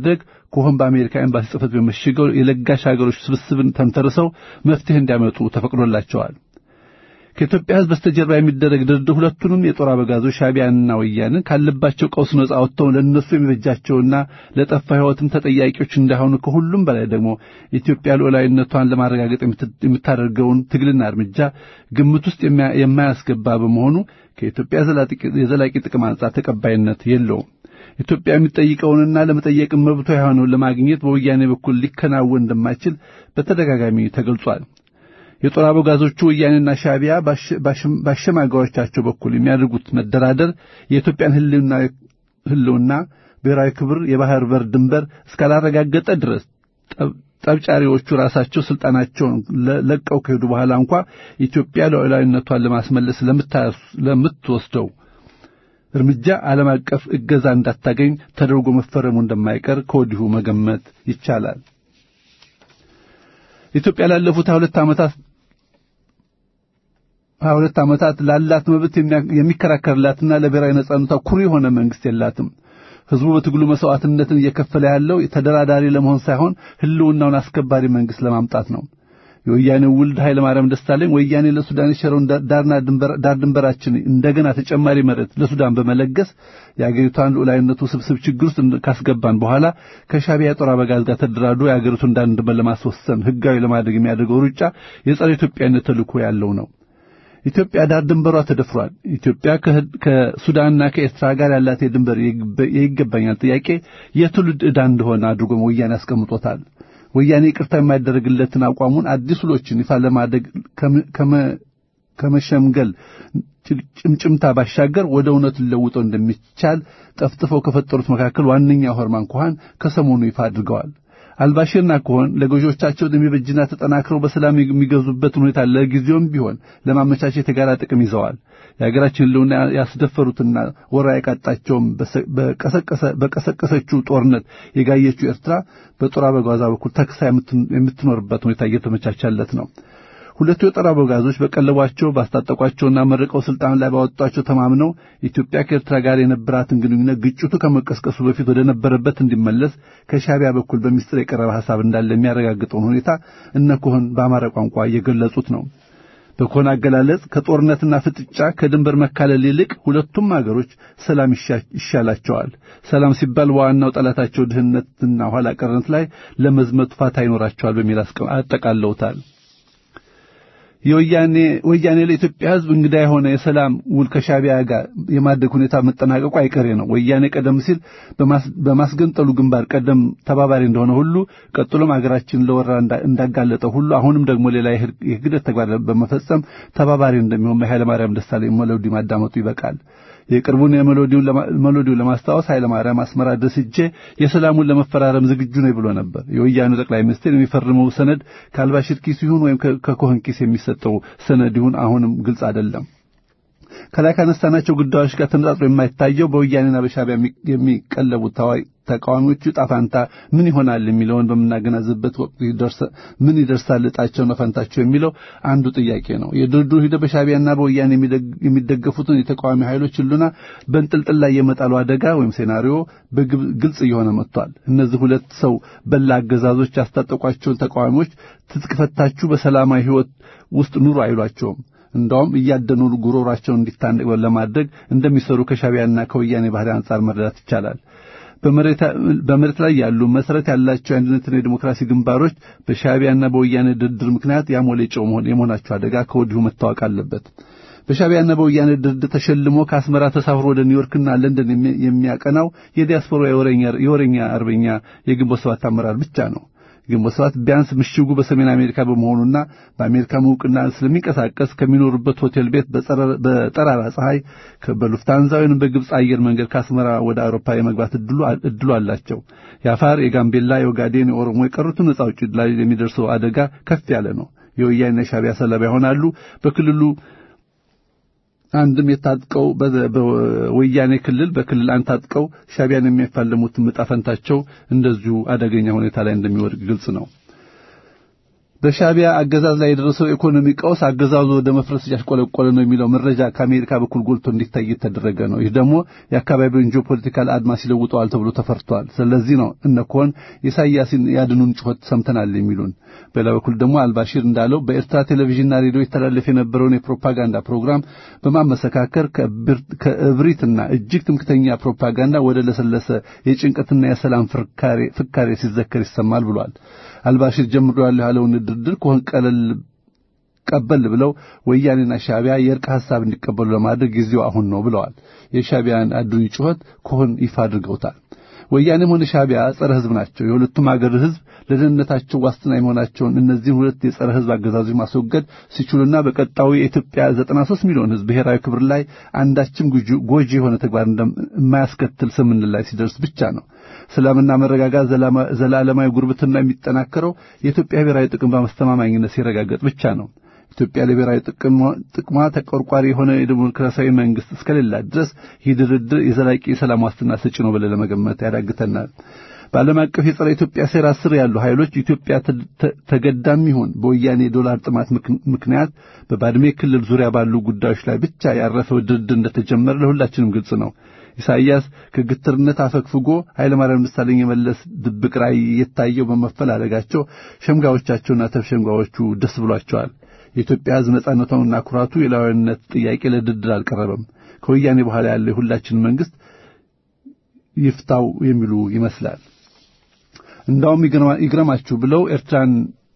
ከሆን በአሜሪካ ኤምባሲ ጽሕፈት ቤት መሽገው የለጋሽ ሀገሮች ስብስብን ተንተርሰው መፍትሄ እንዲያመጡ ተፈቅዶላቸዋል። ከኢትዮጵያ ሕዝብ በስተጀርባ የሚደረግ ድርድር ሁለቱንም የጦር አበጋዞች ሻዕቢያንና ወያንን ካለባቸው ቀውስ ነጻ ወጥተው ለእነሱ የሚበጃቸውና ለጠፋ ሕይወትም ተጠያቂዎች እንዳይሆኑ ከሁሉም በላይ ደግሞ ኢትዮጵያ ሉዓላዊነቷን ለማረጋገጥ የምታደርገውን ትግልና እርምጃ ግምት ውስጥ የማያስገባ በመሆኑ ከኢትዮጵያ የዘላቂ ጥቅም አንጻር ተቀባይነት የለውም። ኢትዮጵያ የሚጠይቀውንና ለመጠየቅም መብቷ የሆነውን ለማግኘት በወያኔ በኩል ሊከናወን እንደማይችል በተደጋጋሚ ተገልጿል። የጦር አበጋዞቹ ወያኔና ሻዕቢያ ባሸማጋዮቻቸው በኩል የሚያደርጉት መደራደር የኢትዮጵያን ሕልውና፣ ብሔራዊ ክብር፣ የባህር በር ድንበር እስካላረጋገጠ ድረስ ጠብጫሪዎቹ ራሳቸው ስልጣናቸውን ለቀው ከሄዱ በኋላ እንኳ ኢትዮጵያ ሉዓላዊነቷን ለማስመለስ ለምትወስደው እርምጃ ዓለም አቀፍ እገዛ እንዳታገኝ ተደርጎ መፈረሙ እንደማይቀር ከወዲሁ መገመት ይቻላል። ኢትዮጵያ ላለፉት ሁለት ዓመታት ሀያ ሁለት ዓመታት ላላት መብት የሚከራከርላትና ለብሔራዊ ነጻነቷ ኩሩ የሆነ መንግስት የላትም። ሕዝቡ በትግሉ መስዋዕትነትን እየከፈለ ያለው ተደራዳሪ ለመሆን ሳይሆን ሕልውናውን አስከባሪ መንግስት ለማምጣት ነው። የወያኔው ውልድ ኃይለ ማርያም ደሳለኝ ወያኔ ለሱዳን የሸረውን ዳር ድንበራችን እንደገና ተጨማሪ መሬት ለሱዳን በመለገስ የአገሪቷን ሉዓላዊነቱ ስብስብ ችግር ውስጥ ካስገባን በኋላ ከሻዕቢያ የጦር አበጋዝ ጋር ተደራድሮ የአገሪቱን ዳር ድንበር ለማስወሰን ሕጋዊ ለማድረግ የሚያደርገው ሩጫ የጸረ ኢትዮጵያነት ተልእኮ ያለው ነው። ኢትዮጵያ ዳር ድንበሯ ተደፍሯል። ኢትዮጵያ ከሱዳንና ከኤርትራ ጋር ያላት የድንበር የይገባኛል ጥያቄ የትውልድ ዕዳ እንደሆነ አድርጎ ወያኔ አስቀምጦታል። ወያኔ ይቅርታ የማይደረግለትን አቋሙን አዲስ ውሎችን ይፋ ለማድረግ ከመሸምገል ጭምጭምታ ባሻገር ወደ እውነት ሊለውጠው እንደሚቻል ጠፍጥፈው ከፈጠሩት መካከል ዋነኛው ሆርማን ኮሃን ከሰሞኑ ይፋ አድርገዋል። አልባሽርና ኮሆን ለገዦቻቸው የሚበጅና ተጠናክረው በሰላም የሚገዙበትን ሁኔታ ለጊዜውም ቢሆን ለማመቻቸት የጋራ ጥቅም ይዘዋል። የሀገራችን ሕልውና ያስደፈሩትና ወራ የቃጣቸውም በቀሰቀሰችው ጦርነት የጋየችው ኤርትራ በጦር አበጋዟ በኩል ተክሳ የምትኖርበት ሁኔታ እየተመቻቻለት ነው። ሁለቱ የጦር አበጋዞች በቀለቧቸው ባስታጠቋቸውና መርቀው ስልጣን ላይ ባወጧቸው ተማምነው ኢትዮጵያ ከኤርትራ ጋር የነበራትን ግንኙነት ግጭቱ ከመቀስቀሱ በፊት ወደ ነበረበት እንዲመለስ ከሻዕቢያ በኩል በሚስጥር የቀረበ ሐሳብ እንዳለ የሚያረጋግጠውን ሁኔታ እነ ኮሆን በአማራ ቋንቋ እየገለጹት ነው። በኮሆን አገላለጽ ከጦርነትና ፍጥጫ ከድንበር መካለል ይልቅ ሁለቱም አገሮች ሰላም ይሻላቸዋል። ሰላም ሲባል በዋናው ጠላታቸው ድህነትና ኋላ ቀርነት ላይ ለመዝመቱ ፋታ ይኖራቸዋል በሚል አጠቃለውታል። የወያኔ ወያኔ ለኢትዮጵያ ሕዝብ እንግዳ የሆነ የሰላም ውል ከሻዕቢያ ጋር የማድረግ ሁኔታ መጠናቀቁ አይቀሬ ነው። ወያኔ ቀደም ሲል በማስገንጠሉ ግንባር ቀደም ተባባሪ እንደሆነ ሁሉ ቀጥሎም አገራችን ለወራ እንዳጋለጠው ሁሉ አሁንም ደግሞ ሌላ የህግደት ተግባር በመፈጸም ተባባሪ እንደሚሆን ኃይለማርያም ደሳለኝ ሜሎዲ ማዳመጡ ይበቃል። የቅርቡን የሜሎዲውን ለማስታወስ ኃይለማርያም አስመራ ድረስ ሄጄ የሰላሙን ለመፈራረም ዝግጁ ነኝ ብሎ ነበር። የወያኔው ጠቅላይ ሚኒስትር የሚፈርመው ሰነድ ከአልባሽር ኪስ ይሁን ወይም ከኮህን ኪስ የሚሰጠው ሰነድ ይሁን አሁንም ግልጽ አይደለም። ከላይ ካነሳናቸው ጉዳዮች ጋር ተነጻጽሮ የማይታየው በወያኔና በሻዕቢያ የሚቀለቡት ተቃዋሚዎቹ ጣፋንታ ምን ይሆናል የሚለውን በምናገናዝበት ወቅት ምን ይደርሳል ዕጣቸውና ፈንታቸው የሚለው አንዱ ጥያቄ ነው። የድርድሩ ሂደት በሻዕቢያና በወያኔ የሚደገፉትን የተቃዋሚ ኃይሎች ሁሉና በንጥልጥል ላይ የመጣሉ አደጋ ወይም ሴናሪዮ በግልጽ እየሆነ መጥቷል። እነዚህ ሁለት ሰው በላ አገዛዞች ያስታጠቋቸውን ተቃዋሚዎች ትጥቅ ፈታችሁ በሰላማዊ ሕይወት ውስጥ ኑሩ አይሏቸውም። እንዳውም እያደኑ ጉሮሯቸውን እንዲታነቅ ለማድረግ እንደሚሰሩ ከሻዕቢያና ከወያኔ ባህሪ አንጻር መረዳት ይቻላል። በመሬት ላይ ያሉ መሰረት ያላቸው የአንድነትና የዲሞክራሲ ግንባሮች በሻዕቢያና በወያኔ ድርድር ምክንያት ያሞሌ ጨው የመሆናቸው አደጋ ከወዲሁ መታወቅ አለበት። በሻዕቢያና በወያኔ ድርድር ተሸልሞ ከአስመራ ተሳፍሮ ወደ ኒውዮርክና ለንደን የሚያቀናው የዲያስፖራ የወረኛ አርበኛ የግንቦት ሰባት አመራር ብቻ ነው። ግንቦት ሰባት ቢያንስ ምሽጉ በሰሜን አሜሪካ በመሆኑና በአሜሪካ እውቅና ስለሚንቀሳቀስ ከሚኖሩበት ሆቴል ቤት በጠራራ ፀሐይ በሉፍታንዛ ወይም በግብፅ አየር መንገድ ከአስመራ ወደ አውሮፓ የመግባት እድሉ አላቸው። የአፋር፣ የጋምቤላ፣ የኦጋዴን፣ የኦሮሞ የቀሩትን ነጻ አውጪ ላይ የሚደርሰው አደጋ ከፍ ያለ ነው። የወያኔና የሻዕቢያ ሰለባ ይሆናሉ። በክልሉ አንድም የታጥቀው በወያኔ ክልል በክልል አንድ ታጥቀው ሻዕቢያን የሚያፋልሙት ዕጣ ፈንታቸው እንደዚሁ አደገኛ ሁኔታ ላይ እንደሚወድቅ ግልጽ ነው። በሻቢያ አገዛዝ ላይ የደረሰው ኢኮኖሚ ቀውስ አገዛዙ ወደ መፍረስ እያሽቆለቆለ ነው የሚለው መረጃ ከአሜሪካ በኩል ጎልቶ እንዲታይ የተደረገ ነው። ይህ ደግሞ የአካባቢውን ጂኦፖለቲካል አድማስ ይለውጠዋል ተብሎ ተፈርቷል። ስለዚህ ነው እነ ኮን ኢሳያስን ያድኑን ጩኸት ሰምተናል የሚሉን። በሌላ በኩል ደግሞ አልባሺር እንዳለው በኤርትራ ቴሌቪዥንና ሬዲዮ ይተላለፍ የነበረውን የፕሮፓጋንዳ ፕሮግራም በማመሰካከር ከእብሪትና እጅግ ትምክተኛ ፕሮፓጋንዳ ወደ ለሰለሰ የጭንቀትና የሰላም ፍካሬ ሲዘከር ይሰማል ብሏል። አልባሺር ጀምሮ ያለው ያለውን ድርድር ከሆን ቀለል ቀበል ብለው ወያኔና ሻቢያ የእርቅ ሐሳብ እንዲቀበሉ ለማድረግ ጊዜው አሁን ነው ብለዋል። የሻቢያን አዱኝ ጩኸት ከሆን ይፋ አድርገውታል። ወያኔም ሆነ ሻቢያ ጸረ ሕዝብ ናቸው። የሁለቱም አገር ሕዝብ ለደህንነታቸው ዋስትና የመሆናቸውን እነዚህን ሁለት የጸረ ሕዝብ አገዛዞች ማስወገድ ሲችሉና በቀጣዩ የኢትዮጵያ 93 ሚሊዮን ሕዝብ ብሔራዊ ክብር ላይ አንዳችም ጎጂ የሆነ ተግባር እንደማያስከትል ስምምነት ላይ ሲደርስ ብቻ ነው። ሰላምና መረጋጋት ዘላለማዊ ጉርብትና የሚጠናከረው የኢትዮጵያ ብሔራዊ ጥቅም በማስተማማኝነት ሲረጋገጥ ብቻ ነው። ኢትዮጵያ ለብሔራዊ ጥቅሟ ተቆርቋሪ የሆነ የዲሞክራሲያዊ መንግስት እስከሌላት ድረስ ይህ ድርድር የዘላቂ የሰላም ዋስትና ሰጪ ነው ብለን ለመገመት ያዳግተናል። በዓለም አቀፍ የጸረ ኢትዮጵያ ሴራ ስር ያሉ ኃይሎች ኢትዮጵያ ተገዳም ይሁን በወያኔ ዶላር ጥማት ምክንያት በባድሜ ክልል ዙሪያ ባሉ ጉዳዮች ላይ ብቻ ያረፈው ድርድር እንደተጀመረ ለሁላችንም ግልጽ ነው። ኢሳይያስ ከግትርነት አፈግፍጎ ኃይለማርያም ደሳለኝ የመለስ ድብቅ ራዕይ የታየው በመፈላለጋቸው ሸምጋዮቻቸውና ተሸምጋዮቹ ደስ ብሏቸዋል። የኢትዮጵያ ሕዝብ ነጻነቷንና ኩራቱ የላዊነት ጥያቄ ለድርድር አልቀረበም። ከወያኔ በኋላ ያለው የሁላችን መንግስት ይፍታው የሚሉ ይመስላል። እንዳውም ይግረማችሁ ብለው ኤርትራን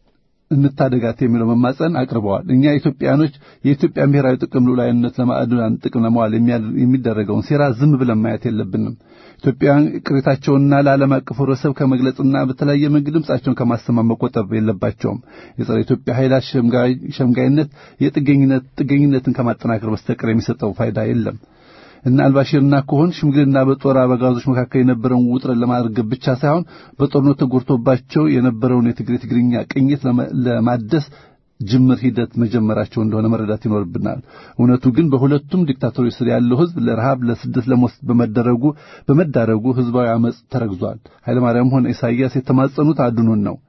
እንታደጋት የሚለው መማጸን አቅርበዋል። እኛ ኢትዮጵያኖች የኢትዮጵያን ብሔራዊ ጥቅም ሉዓላዊነት ለማዕድናን ጥቅም ለማዋል የሚደረገውን ሴራ ዝም ብለን ማየት የለብንም። ኢትዮጵያውያን ቅሬታቸውንና ለዓለም አቀፍ ህብረተሰብ ከመግለጽና በተለያየ መንገድ ድምጻቸውን ከማሰማት መቆጠብ የለባቸውም። የጸረ ኢትዮጵያ ኃይላት ሸምጋይነት የጥገኝነት ጥገኝነትን ከማጠናከር በስተቀር የሚሰጠው ፋይዳ የለም። እና አልባሽርና ከሆን ሽምግልና በጦር አበጋዞች መካከል የነበረውን ውጥረት ለማርገብ ብቻ ሳይሆን በጦርነቱ ተጎድቶባቸው የነበረውን የትግሬ ትግርኛ ቅኝት ለማደስ ጅምር ሂደት መጀመራቸው እንደሆነ መረዳት ይኖርብናል። እውነቱ ግን በሁለቱም ዲክታቶሮች ስር ያለው ህዝብ ለረሃብ፣ ለስደት፣ ለሞት በመደረጉ በመዳረጉ ህዝባዊ አመጽ ተረግዟል። ኃይለማርያም ሆነ ኢሳይያስ የተማጸኑት አድኑን ነው።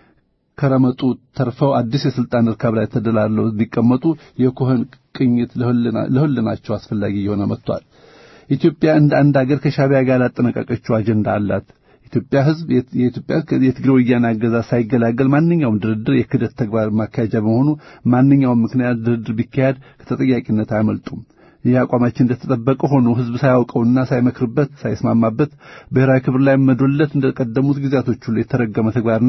ከረመጡ ተርፈው አዲስ የስልጣን እርካብ ላይ ተደላለው እንዲቀመጡ የኮህን ቅኝት ለሁልናቸው አስፈላጊ እየሆነ መጥቷል። ኢትዮጵያ እንደ አንድ አገር ከሻቢያ ጋር ያጠነቀቀችው አጀንዳ አላት። ኢትዮጵያ ህዝብ የኢትዮጵያ የትግሬ ወያኔ አገዛዝ ሳይገላገል ማንኛውም ድርድር የክደት ተግባር ማካሄጃ በመሆኑ ማንኛውም ምክንያት ድርድር ቢካሄድ ከተጠያቂነት አያመልጡም። ይህ አቋማችን እንደተጠበቀ ሆኖ ህዝብ ሳያውቀውና ሳይመክርበት ሳይስማማበት ብሔራዊ ክብር ላይ መዶለት እንደቀደሙት ጊዜያቶች ሁሉ የተረገመ ተግባርና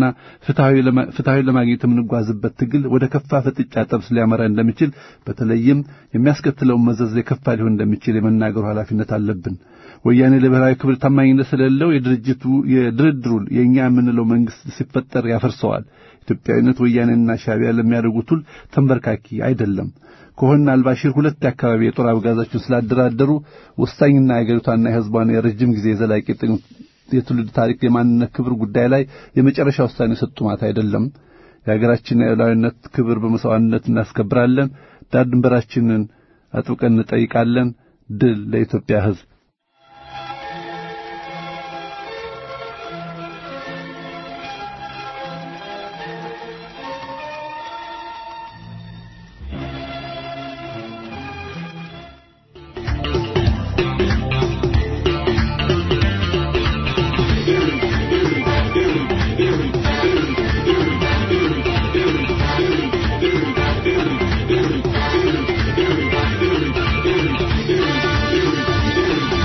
ፍትሐዊ ለማግኘት የምንጓዝበት ትግል ወደ ከፋ ፍጥጫ ጠብስ ሊያመራ እንደሚችል በተለይም የሚያስከትለውን መዘዝ የከፋ ሊሆን እንደሚችል የመናገሩ ኃላፊነት አለብን። ወያኔ ለብሔራዊ ክብር ታማኝነት ስለሌለው የድርጅቱ የድርድሩ የእኛ የምንለው መንግስት ሲፈጠር ያፈርሰዋል። ኢትዮጵያዊነት ወያኔና ሻቢያ ለሚያደርጉት ሁሉ ተንበርካኪ አይደለም። ከሆነ አልባሺር ሁለት የአካባቢ የጦር አበጋዛቸውን ስላደራደሩ ወሳኝና የአገሪቷና የህዝቧን የረጅም ጊዜ የዘላቂ የትውልድ ታሪክ የማንነት ክብር ጉዳይ ላይ የመጨረሻ ውሳኔ የሰጡ ማለት አይደለም። የሀገራችንን የሉዓላዊነት ክብር በመስዋዕትነት እናስከብራለን። ዳር ድንበራችንን አጥብቀን እንጠይቃለን። ድል ለኢትዮጵያ ህዝብ። Thank you.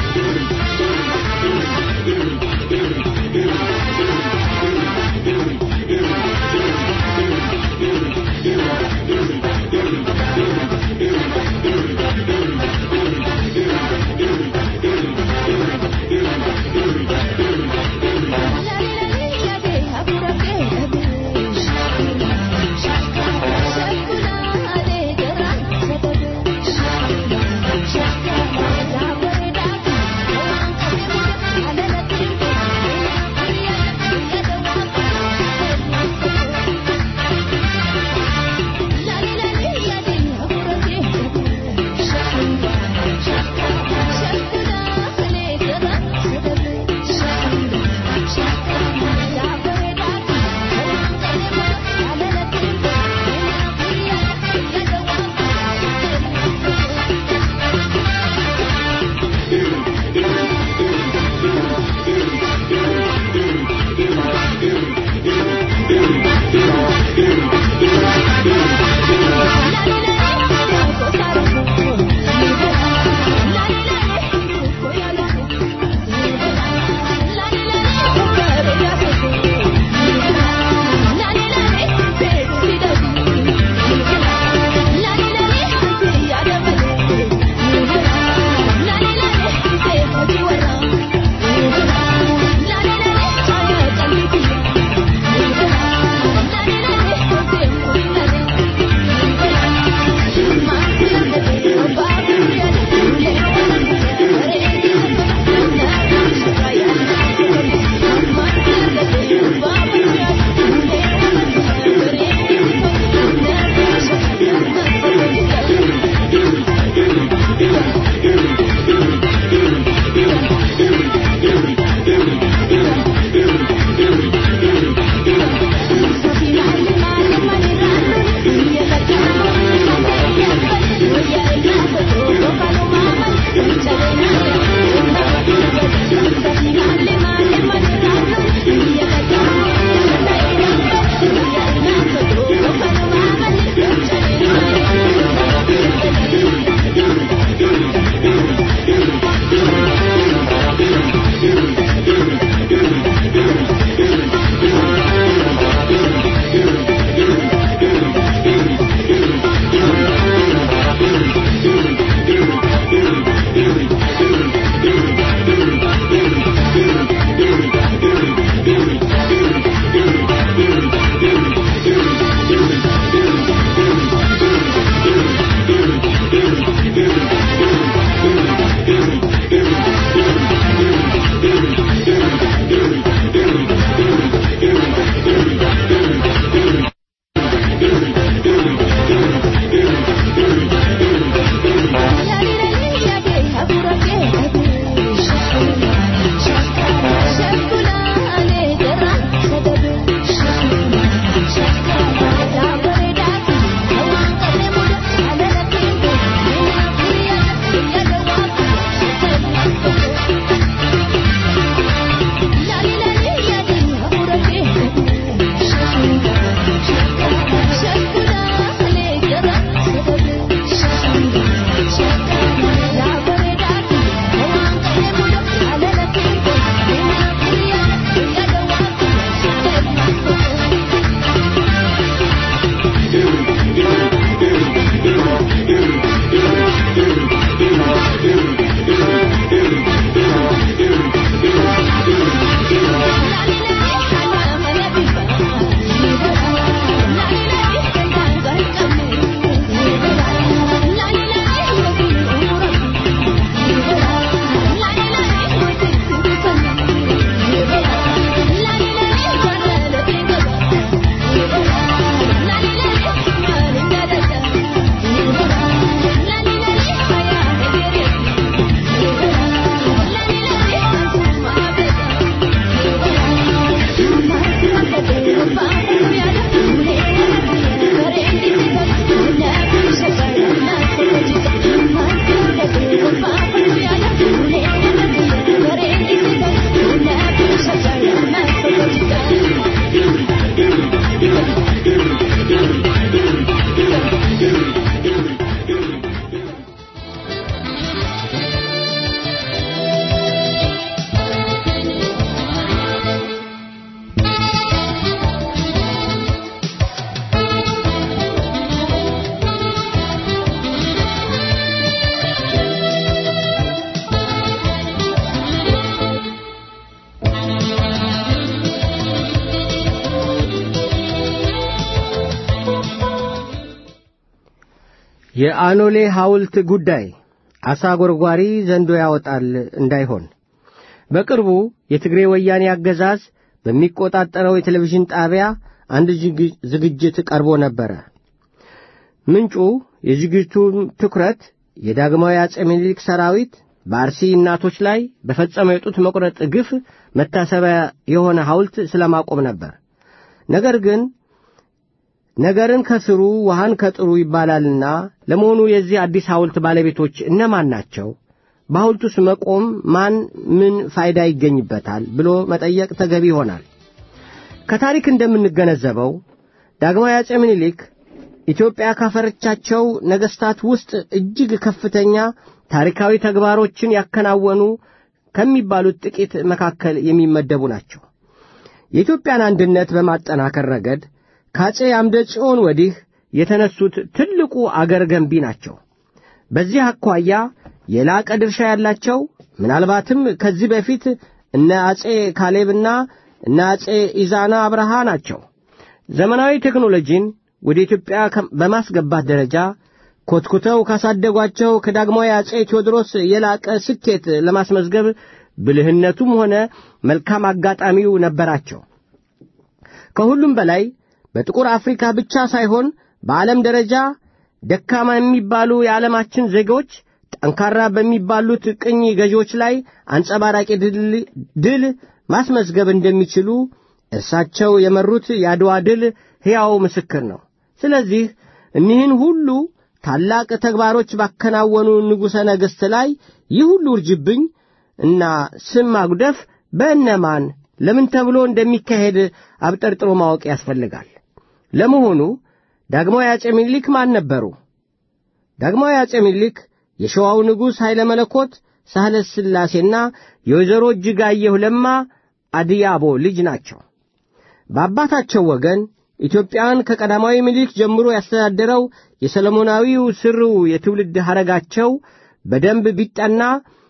የአኖሌ ሐውልት ጉዳይ አሳ ጎርጓሪ ዘንዶ ያወጣል እንዳይሆን በቅርቡ የትግሬ ወያኔ አገዛዝ በሚቆጣጠረው የቴሌቪዥን ጣቢያ አንድ ዝግጅት ቀርቦ ነበረ። ምንጩ የዝግጅቱን ትኩረት የዳግማዊ አጼ ምኒልክ ሰራዊት በአርሲ እናቶች ላይ በፈጸመው የጡት መቁረጥ ግፍ መታሰቢያ የሆነ ሐውልት ስለማቆም ነበር። ነገር ግን ነገርን ከስሩ ውሃን ከጥሩ ይባላልና ለመሆኑ የዚህ አዲስ ሐውልት ባለቤቶች እነማን ናቸው? በሐውልቱስ መቆም ማን ምን ፋይዳ ይገኝበታል ብሎ መጠየቅ ተገቢ ይሆናል። ከታሪክ እንደምንገነዘበው ዳግማዊ አጼ ምኒልክ ኢትዮጵያ ካፈረቻቸው ነገሥታት ውስጥ እጅግ ከፍተኛ ታሪካዊ ተግባሮችን ያከናወኑ ከሚባሉት ጥቂት መካከል የሚመደቡ ናቸው። የኢትዮጵያን አንድነት በማጠናከር ረገድ ከአጼ አምደ ጽዮን ወዲህ የተነሱት ትልቁ አገር ገንቢ ናቸው። በዚህ አኳያ የላቀ ድርሻ ያላቸው ምናልባትም ከዚህ በፊት እነ አጼ ካሌብና እነ አጼ ኢዛና አብርሃ ናቸው። ዘመናዊ ቴክኖሎጂን ወደ ኢትዮጵያ በማስገባት ደረጃ ኮትኩተው ካሳደጓቸው ከዳግማዊ አጼ ቴዎድሮስ የላቀ ስኬት ለማስመዝገብ ብልህነቱም ሆነ መልካም አጋጣሚው ነበራቸው። ከሁሉም በላይ በጥቁር አፍሪካ ብቻ ሳይሆን በዓለም ደረጃ ደካማ የሚባሉ የዓለማችን ዜጎች ጠንካራ በሚባሉት ቅኝ ገዢዎች ላይ አንጸባራቂ ድል ማስመዝገብ እንደሚችሉ እርሳቸው የመሩት የአድዋ ድል ሕያው ምስክር ነው። ስለዚህ እኒህን ሁሉ ታላቅ ተግባሮች ባከናወኑ ንጉሠ ነገሥት ላይ ይህ ሁሉ እርጅብኝ እና ስም ማጉደፍ በእነማን ለምን ተብሎ እንደሚካሄድ አብጠርጥሮ ማወቅ ያስፈልጋል። ለመሆኑ ዳግማዊ አጼ ምኒልክ ማን ነበሩ? ዳግማዊ አጼ ምኒልክ የሸዋው ንጉሥ ኃይለ መለኮት ሳህለ ሥላሴና የወይዘሮ እጅጋየሁ ለማ አድያቦ ልጅ ናቸው። በአባታቸው ወገን ኢትዮጵያን ከቀዳማዊ ምኒልክ ጀምሮ ያስተዳደረው የሰለሞናዊው ስርው የትውልድ ሐረጋቸው በደንብ ቢጠና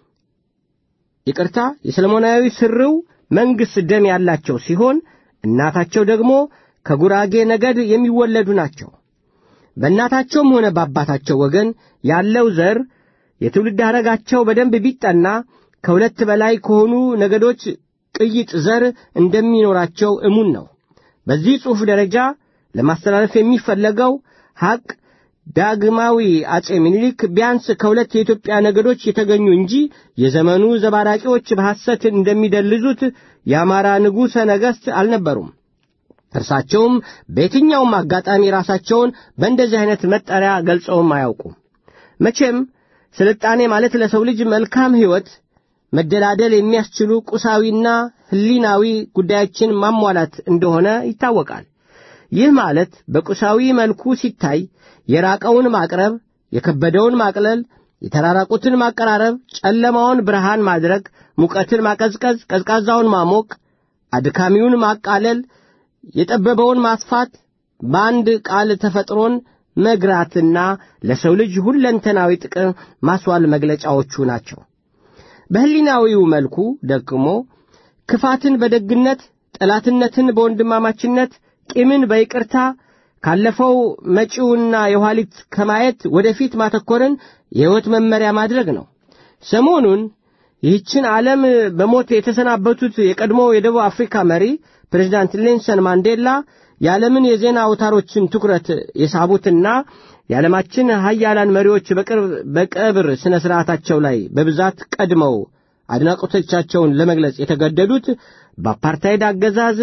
ይቅርታ፣ የሰለሞናዊ ስርው መንግሥት ደም ያላቸው ሲሆን እናታቸው ደግሞ ከጉራጌ ነገድ የሚወለዱ ናቸው። በእናታቸውም ሆነ በአባታቸው ወገን ያለው ዘር የትውልድ ሐረጋቸው በደንብ ቢጠና ከሁለት በላይ ከሆኑ ነገዶች ቅይጥ ዘር እንደሚኖራቸው እሙን ነው። በዚህ ጽሑፍ ደረጃ ለማስተላለፍ የሚፈለገው ሐቅ ዳግማዊ አጼ ምኒልክ ቢያንስ ከሁለት የኢትዮጵያ ነገዶች የተገኙ እንጂ የዘመኑ ዘባራቂዎች በሐሰት እንደሚደልዙት የአማራ ንጉሠ ነገሥት አልነበሩም። እርሳቸውም በየትኛውም አጋጣሚ ራሳቸውን በእንደዚህ አይነት መጠሪያ ገልጸውም አያውቁም። መቼም ስልጣኔ ማለት ለሰው ልጅ መልካም ሕይወት መደላደል የሚያስችሉ ቁሳዊና ሕሊናዊ ጉዳዮችን ማሟላት እንደሆነ ይታወቃል። ይህ ማለት በቁሳዊ መልኩ ሲታይ የራቀውን ማቅረብ፣ የከበደውን ማቅለል፣ የተራራቁትን ማቀራረብ፣ ጨለማውን ብርሃን ማድረግ፣ ሙቀትን ማቀዝቀዝ፣ ቀዝቃዛውን ማሞቅ፣ አድካሚውን ማቃለል፣ የጠበበውን ማስፋት፣ በአንድ ቃል ተፈጥሮን መግራትና ለሰው ልጅ ሁለንተናዊ ጥቅም ማስዋል መግለጫዎቹ ናቸው። በሕሊናዊው መልኩ ደግሞ ክፋትን በደግነት፣ ጠላትነትን በወንድማማችነት፣ ቂምን በይቅርታ ካለፈው መጪውና የኋሊት ከማየት ወደፊት ማተኮርን የሕይወት መመሪያ ማድረግ ነው። ሰሞኑን ይህችን ዓለም በሞት የተሰናበቱት የቀድሞ የደቡብ አፍሪካ መሪ ፕሬዚዳንት ኔልሰን ማንዴላ የዓለምን የዜና አውታሮችን ትኩረት የሳቡትና የዓለማችን ሀያላን መሪዎች በቅርብ በቀብር ሥነ ሥርዓታቸው ላይ በብዛት ቀድመው አድናቆቶቻቸውን ለመግለጽ የተገደዱት በአፓርታይድ አገዛዝ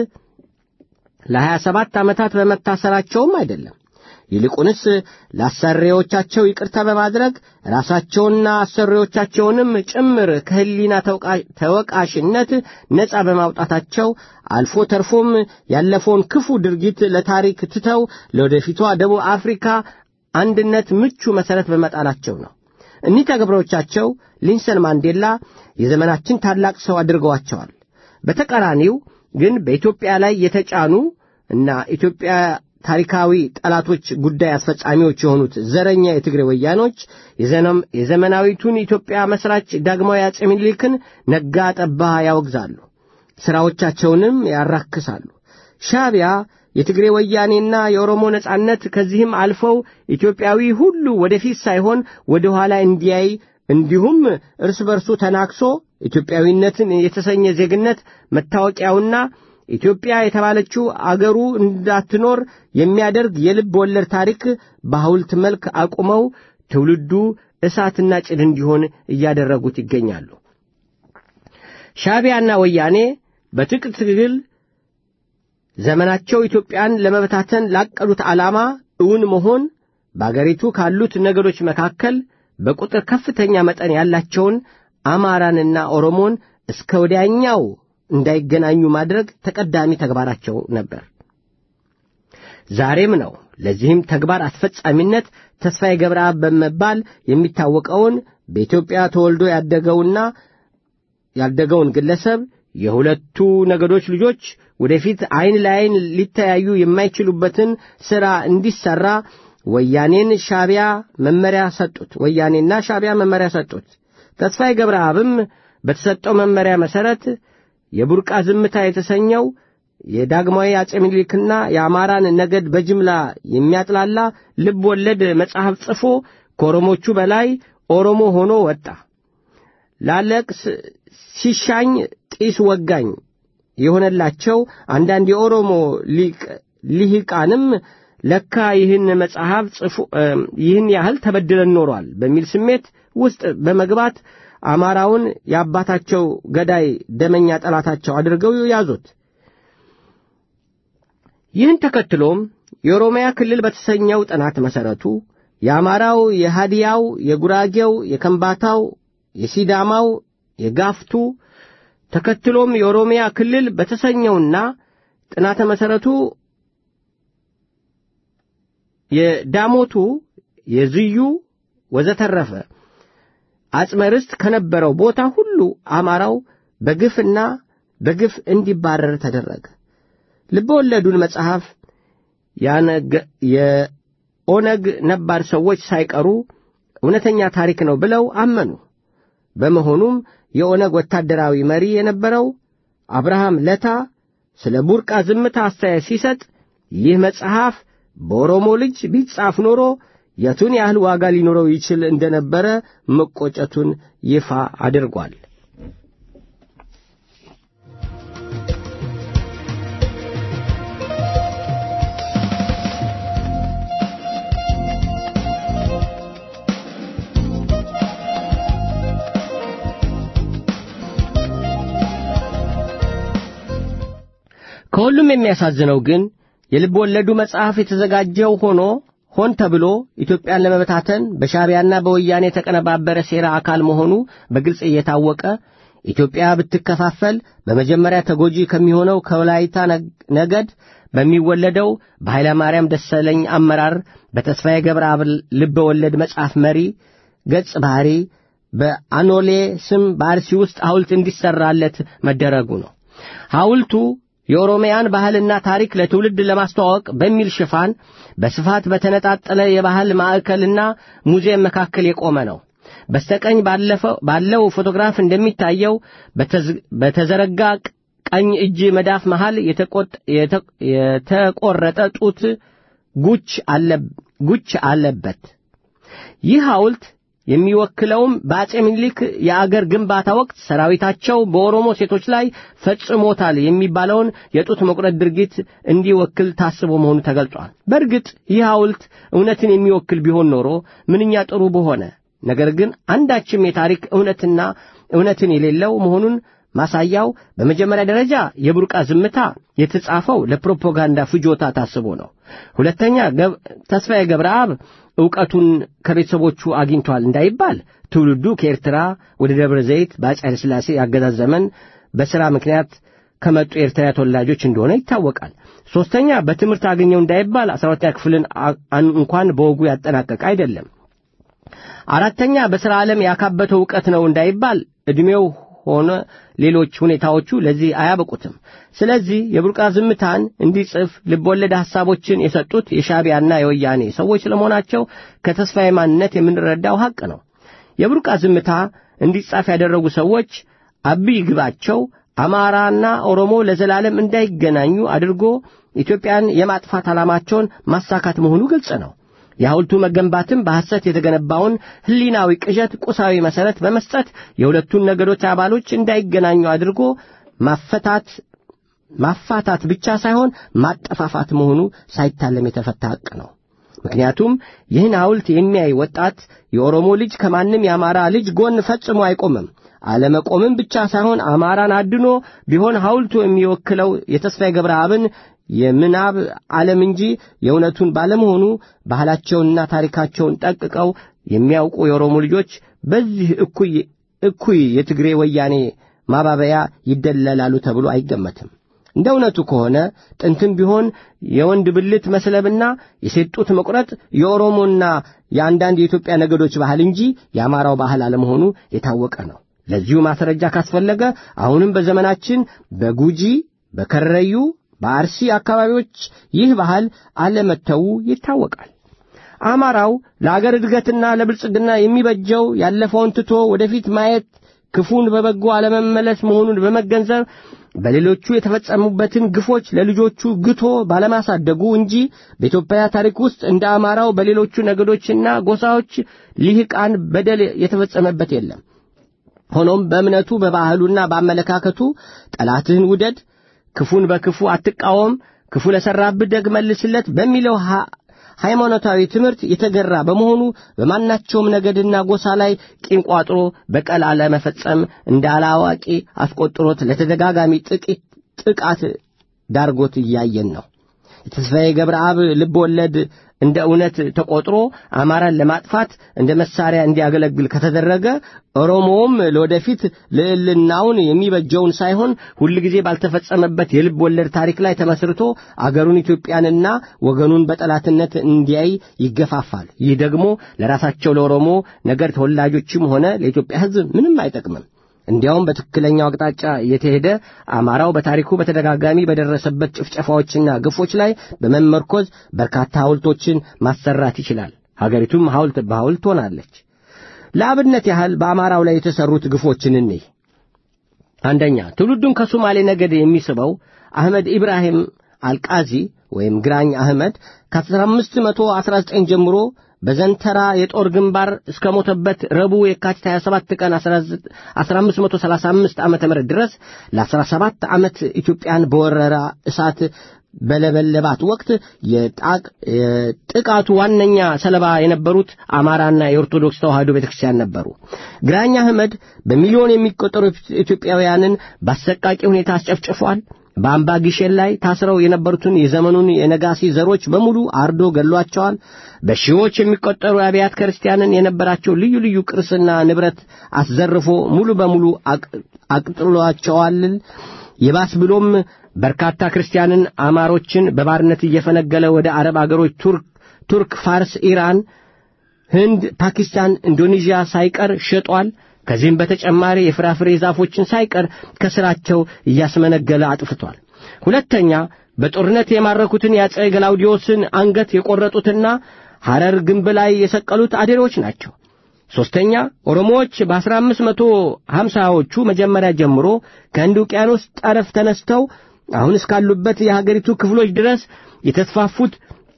ለሀያ ሰባት ዓመታት በመታሰራቸውም አይደለም። ይልቁንስ ለአሰሪዎቻቸው ይቅርታ በማድረግ ራሳቸውንና አሰሪዎቻቸውንም ጭምር ከሕሊና ተወቃሽነት ነፃ በማውጣታቸው አልፎ ተርፎም ያለፈውን ክፉ ድርጊት ለታሪክ ትተው ለወደፊቷ ደቡብ አፍሪካ አንድነት ምቹ መሠረት በመጣላቸው ነው። እኒህ ተግባሮቻቸው ሊንሰን ማንዴላ የዘመናችን ታላቅ ሰው አድርገዋቸዋል። በተቃራኒው ግን በኢትዮጵያ ላይ የተጫኑ እና ኢትዮጵያ ታሪካዊ ጠላቶች ጉዳይ አስፈጻሚዎች የሆኑት ዘረኛ የትግሬ ወያኖች የዘመናዊቱን ኢትዮጵያ መስራች ዳግማዊ አጼ ምኒልክን ነጋ ጠባ ያወግዛሉ፣ ሥራዎቻቸውንም ያራክሳሉ። ሻዕቢያ የትግሬ ወያኔና የኦሮሞ ነጻነት ከዚህም አልፈው ኢትዮጵያዊ ሁሉ ወደፊት ሳይሆን ወደ ኋላ እንዲያይ እንዲሁም እርስ በርሱ ተናክሶ ኢትዮጵያዊነትን የተሰኘ ዜግነት መታወቂያውና ኢትዮጵያ የተባለችው አገሩ እንዳትኖር የሚያደርግ የልብ ወለድ ታሪክ በሐውልት መልክ አቁመው ትውልዱ እሳትና ጭድ እንዲሆን እያደረጉት ይገኛሉ። ሻዕቢያና ወያኔ በትጥቅ ትግል ዘመናቸው ኢትዮጵያን ለመበታተን ላቀዱት ዓላማ እውን መሆን በአገሪቱ ካሉት ነገዶች መካከል በቁጥር ከፍተኛ መጠን ያላቸውን አማራንና ኦሮሞን እስከ ወዲያኛው እንዳይገናኙ ማድረግ ተቀዳሚ ተግባራቸው ነበር። ዛሬም ነው። ለዚህም ተግባር አስፈጻሚነት ተስፋዬ ገብረአብ በመባል የሚታወቀውን በኢትዮጵያ ተወልዶ ያደገውና ያደገውን ግለሰብ የሁለቱ ነገዶች ልጆች ወደፊት ዐይን ለዐይን ሊተያዩ የማይችሉበትን ሥራ እንዲሠራ ወያኔን ሻዕቢያ መመሪያ ሰጡት። ወያኔና ሻዕቢያ መመሪያ ሰጡት። ተስፋዬ ገብረአብም በተሰጠው መመሪያ መሠረት የቡርቃ ዝምታ የተሰኘው የዳግማዊ አጼ ምኒልክና የአማራን ነገድ በጅምላ የሚያጥላላ ልብ ወለድ መጽሐፍ ጽፎ ከኦሮሞቹ በላይ ኦሮሞ ሆኖ ወጣ። ላለቅስ ሲሻኝ ጢስ ወጋኝ የሆነላቸው አንዳንድ የኦሮሞ ሊሂቃንም ለካ ይህን መጽሐፍ ጽፎ ይህን ያህል ተበድለን ኖሯል በሚል ስሜት ውስጥ በመግባት አማራውን የአባታቸው ገዳይ ደመኛ ጠላታቸው አድርገው ያዙት። ይህን ተከትሎም የኦሮሚያ ክልል በተሰኘው ጥናት መሠረቱ የአማራው፣ የሃዲያው፣ የጉራጌው፣ የከምባታው፣ የሲዳማው፣ የጋፍቱ ተከትሎም የኦሮሚያ ክልል በተሰኘውና ጥናተ መሠረቱ የዳሞቱ፣ የዝዩ ወዘተረፈ አጽመ ርስት ከነበረው ቦታ ሁሉ አማራው በግፍና በግፍ እንዲባረር ተደረገ። ልበ ወለዱን መጽሐፍ የኦነግ ነባር ሰዎች ሳይቀሩ እውነተኛ ታሪክ ነው ብለው አመኑ። በመሆኑም የኦነግ ወታደራዊ መሪ የነበረው አብርሃም ለታ ስለ ቡርቃ ዝምታ አስተያየት ሲሰጥ ይህ መጽሐፍ በኦሮሞ ልጅ ቢጻፍ ኖሮ የቱን ያህል ዋጋ ሊኖረው ይችል እንደነበረ መቆጨቱን ይፋ አድርጓል። ከሁሉም የሚያሳዝነው ግን የልብ ወለዱ መጽሐፍ የተዘጋጀው ሆኖ ሆን ተብሎ ኢትዮጵያን ለመበታተን በሻዕቢያና በወያኔ የተቀነባበረ ሴራ አካል መሆኑ በግልጽ እየታወቀ ኢትዮጵያ ብትከፋፈል በመጀመሪያ ተጎጂ ከሚሆነው ከወላይታ ነገድ በሚወለደው በኃይለ ማርያም ደሰለኝ አመራር በተስፋዬ ገብረአብ ልብ ወለድ መጽሐፍ መሪ ገጽ ባህሪ በአኖሌ ስም በአርሲ ውስጥ ሐውልት እንዲሠራለት መደረጉ ነው። ሐውልቱ የኦሮሚያን ባህልና ታሪክ ለትውልድ ለማስተዋወቅ በሚል ሽፋን በስፋት በተነጣጠለ የባህል ማዕከልና ሙዚየም መካከል የቆመ ነው። በስተቀኝ ባለው ፎቶግራፍ እንደሚታየው በተዘረጋ ቀኝ እጅ መዳፍ መሃል የተቆረጠ ጡት ጉች አለበት። ይህ ሐውልት የሚወክለውም በአጼ ምኒልክ የአገር ግንባታ ወቅት ሰራዊታቸው በኦሮሞ ሴቶች ላይ ፈጽሞታል የሚባለውን የጡት መቁረጥ ድርጊት እንዲወክል ታስቦ መሆኑ ተገልጿል። በእርግጥ ይህ ሐውልት እውነትን የሚወክል ቢሆን ኖሮ ምንኛ ጥሩ በሆነ። ነገር ግን አንዳችም የታሪክ እውነትና እውነትን የሌለው መሆኑን ማሳያው በመጀመሪያ ደረጃ የቡርቃ ዝምታ የተጻፈው ለፕሮፓጋንዳ ፍጆታ ታስቦ ነው። ሁለተኛ ተስፋዬ ገብረአብ ዕውቀቱን ከቤተሰቦቹ አግኝቷል እንዳይባል ትውልዱ ከኤርትራ ወደ ደብረ ዘይት በአፄ ኃይለ ሥላሴ ያገዛዝ ዘመን በሥራ ምክንያት ከመጡ የኤርትራ ተወላጆች እንደሆነ ይታወቃል። ሦስተኛ በትምህርት አገኘው እንዳይባል አስራ ሁለተኛ ክፍልን እንኳን በወጉ ያጠናቀቀ አይደለም። አራተኛ በሥራ ዓለም ያካበተው ዕውቀት ነው እንዳይባል ዕድሜው ሆነ ሌሎች ሁኔታዎቹ ለዚህ አያበቁትም። ስለዚህ የቡርቃ ዝምታን እንዲጽፍ ልብወለድ ሐሳቦችን የሰጡት የሻዕቢያና የወያኔ ሰዎች ስለመሆናቸው ከተስፋዬ ማንነት የምንረዳው ሐቅ ነው። የቡርቃ ዝምታ እንዲጻፍ ያደረጉ ሰዎች አብይ ግባቸው አማራና ኦሮሞ ለዘላለም እንዳይገናኙ አድርጎ ኢትዮጵያን የማጥፋት ዓላማቸውን ማሳካት መሆኑ ግልጽ ነው። የሐውልቱ መገንባትም በሐሰት የተገነባውን ሕሊናዊ ቅዠት ቁሳዊ መሠረት በመስጠት የሁለቱን ነገዶች አባሎች እንዳይገናኙ አድርጎ ማፈታት ማፋታት ብቻ ሳይሆን ማጠፋፋት መሆኑ ሳይታለም የተፈታ ሐቅ ነው። ምክንያቱም ይህን ሐውልት የሚያይ ወጣት የኦሮሞ ልጅ ከማንም የአማራ ልጅ ጎን ፈጽሞ አይቆምም። አለመቆምም ብቻ ሳይሆን አማራን አድኖ ቢሆን ሐውልቱ የሚወክለው የተስፋዬ ገብረአብን የምናብ ዓለም እንጂ የእውነቱን ባለመሆኑ ባህላቸውንና ታሪካቸውን ጠቅቀው የሚያውቁ የኦሮሞ ልጆች በዚህ እኩይ እኩይ የትግሬ ወያኔ ማባበያ ይደለላሉ ተብሎ አይገመትም። እንደ እውነቱ ከሆነ ጥንትም ቢሆን የወንድ ብልት መስለብና የሴት ጡት መቁረጥ የኦሮሞና የአንዳንድ የኢትዮጵያ ነገዶች ባህል እንጂ የአማራው ባህል አለመሆኑ የታወቀ ነው። ለዚሁ ማስረጃ ካስፈለገ አሁንም በዘመናችን በጉጂ፣ በከረዩ፣ በአርሲ አካባቢዎች ይህ ባህል አለመተው ይታወቃል። አማራው ለአገር እድገትና ለብልጽግና የሚበጀው ያለፈውን ትቶ ወደፊት ማየት ክፉን በበጎ አለመመለስ መሆኑን በመገንዘብ በሌሎቹ የተፈጸሙበትን ግፎች ለልጆቹ ግቶ ባለማሳደጉ እንጂ በኢትዮጵያ ታሪክ ውስጥ እንደ አማራው በሌሎቹ ነገዶችና ጎሳዎች ሊህቃን በደል የተፈጸመበት የለም። ሆኖም በእምነቱ በባህሉና በአመለካከቱ ጠላትህን ውደድ፣ ክፉን በክፉ አትቃወም፣ ክፉ ለሠራብህ ደግ መልስለት በሚለው ሃይማኖታዊ ትምህርት የተገራ በመሆኑ በማናቸውም ነገድና ጎሳ ላይ ቂም ቋጥሮ በቀል አለመፈጸም እንደ አላዋቂ አስቆጥሮት ለተደጋጋሚ ጥቂት ጥቃት ዳርጎት እያየን ነው። የተስፋዬ ገብረአብ ልብ ወለድ እንደ እውነት ተቆጥሮ አማራን ለማጥፋት እንደ መሳሪያ እንዲያገለግል ከተደረገ ኦሮሞውም ለወደፊት ልዕልናውን የሚበጀውን ሳይሆን ሁልጊዜ ባልተፈጸመበት የልብ ወለድ ታሪክ ላይ ተመስርቶ አገሩን ኢትዮጵያንና ወገኑን በጠላትነት እንዲያይ ይገፋፋል። ይህ ደግሞ ለራሳቸው ለኦሮሞ ነገር ተወላጆችም ሆነ ለኢትዮጵያ ሕዝብ ምንም አይጠቅምም። እንዲያውም በትክክለኛው አቅጣጫ የተሄደ አማራው በታሪኩ በተደጋጋሚ በደረሰበት ጭፍጨፋዎችና ግፎች ላይ በመመርኮዝ በርካታ ሐውልቶችን ማሰራት ይችላል። ሀገሪቱም ሐውልት በሐውልት ሆናለች። ለአብነት ያህል በአማራው ላይ የተሰሩት ግፎችን እንይ። አንደኛ ትውልዱን ከሶማሌ ነገድ የሚስበው አህመድ ኢብራሂም አልቃዚ ወይም ግራኝ አህመድ ከ1519 ጀምሮ በዘንተራ የጦር ግንባር እስከ ሞተበት ረቡዕ የካቲት 27 ቀን 1535 ዓመተ ምህረት ድረስ ለ17 ዓመት ኢትዮጵያን በወረራ እሳት በለበለባት ወቅት የጥቃቱ ዋነኛ ሰለባ የነበሩት አማራና የኦርቶዶክስ ተዋሕዶ ቤተክርስቲያን ነበሩ። ግራኝ አህመድ በሚሊዮን የሚቆጠሩ ኢትዮጵያውያንን በአሰቃቂ ሁኔታ አስጨፍጭፏል። በአምባ ጊሼን ላይ ታስረው የነበሩትን የዘመኑን የነጋሲ ዘሮች በሙሉ አርዶ ገሏቸዋል። በሺዎች የሚቆጠሩ አብያተ ክርስቲያንን የነበራቸው ልዩ ልዩ ቅርስና ንብረት አስዘርፎ ሙሉ በሙሉ አቅጥሏቸዋል። ይባስ ብሎም በርካታ ክርስቲያንን አማሮችን በባርነት እየፈነገለ ወደ አረብ አገሮች ቱርክ፣ ቱርክ፣ ፋርስ፣ ኢራን፣ ህንድ፣ ፓኪስታን፣ ኢንዶኔዥያ ሳይቀር ሸጧል። ከዚህም በተጨማሪ የፍራፍሬ ዛፎችን ሳይቀር ከስራቸው እያስመነገለ አጥፍቷል። ሁለተኛ በጦርነት የማረኩትን የአፄ ገላውዲዮስን አንገት የቆረጡትና ሐረር ግንብ ላይ የሰቀሉት አዴሮች ናቸው። ሦስተኛ ኦሮሞዎች በአስራ አምስት መቶ ሀምሳዎቹ መጀመሪያ ጀምሮ ከህንድ ውቅያኖስ ጠረፍ ተነስተው አሁን እስካሉበት የሀገሪቱ ክፍሎች ድረስ የተስፋፉት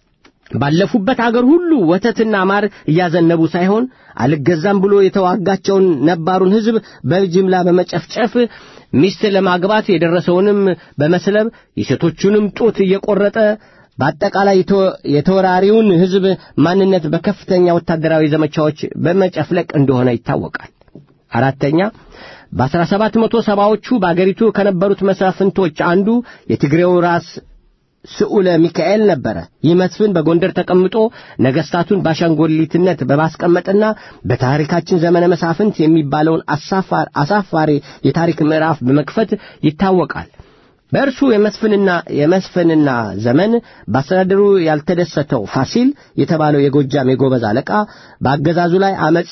ባለፉበት አገር ሁሉ ወተትና ማር እያዘነቡ ሳይሆን አልገዛም ብሎ የተዋጋቸውን ነባሩን ሕዝብ በጅምላ በመጨፍጨፍ ሚስት ለማግባት የደረሰውንም በመስለብ የሴቶቹንም ጡት እየቆረጠ በአጠቃላይ የተወራሪውን ሕዝብ ማንነት በከፍተኛ ወታደራዊ ዘመቻዎች በመጨፍለቅ እንደሆነ ይታወቃል። አራተኛ በአስራ ሰባት መቶ ሰባዎቹ በአገሪቱ ከነበሩት መሳፍንቶች አንዱ የትግሬው ራስ ስዑለ ሚካኤል ነበረ። ይህ መስፍን በጎንደር ተቀምጦ ነገሥታቱን በአሻንጎሊትነት በማስቀመጥና በታሪካችን ዘመነ መሳፍንት የሚባለውን አሳፋሪ የታሪክ ምዕራፍ በመክፈት ይታወቃል። በእርሱ የመስፍንና የመስፍንና ዘመን በአስተዳደሩ ያልተደሰተው ፋሲል የተባለው የጎጃም የጎበዝ አለቃ በአገዛዙ ላይ አመፅ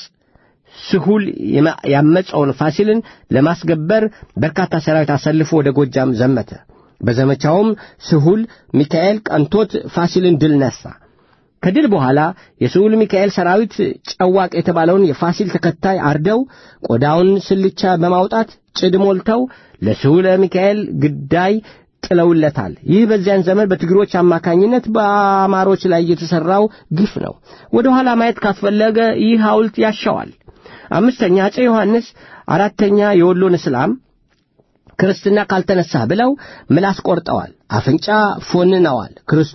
ስሁል ያመፀውን ፋሲልን ለማስገበር በርካታ ሰራዊት አሰልፎ ወደ ጎጃም ዘመተ። በዘመቻውም ስሁል ሚካኤል ቀንቶት ፋሲልን ድል ነሳ። ከድል በኋላ የስሁል ሚካኤል ሰራዊት ጨዋቅ የተባለውን የፋሲል ተከታይ አርደው ቆዳውን ስልቻ በማውጣት ጭድ ሞልተው ለስሁለ ሚካኤል ግዳይ ጥለውለታል። ይህ በዚያን ዘመን በትግሮች አማካኝነት በአማሮች ላይ የተሠራው ግፍ ነው። ወደ ኋላ ማየት ካስፈለገ ይህ ሐውልት ያሻዋል። አምስተኛ አፄ ዮሐንስ አራተኛ የወሎን እስላም ክርስትና ካልተነሳ ብለው ምላስ ቆርጠዋል፣ አፍንጫ ፎንነዋል፣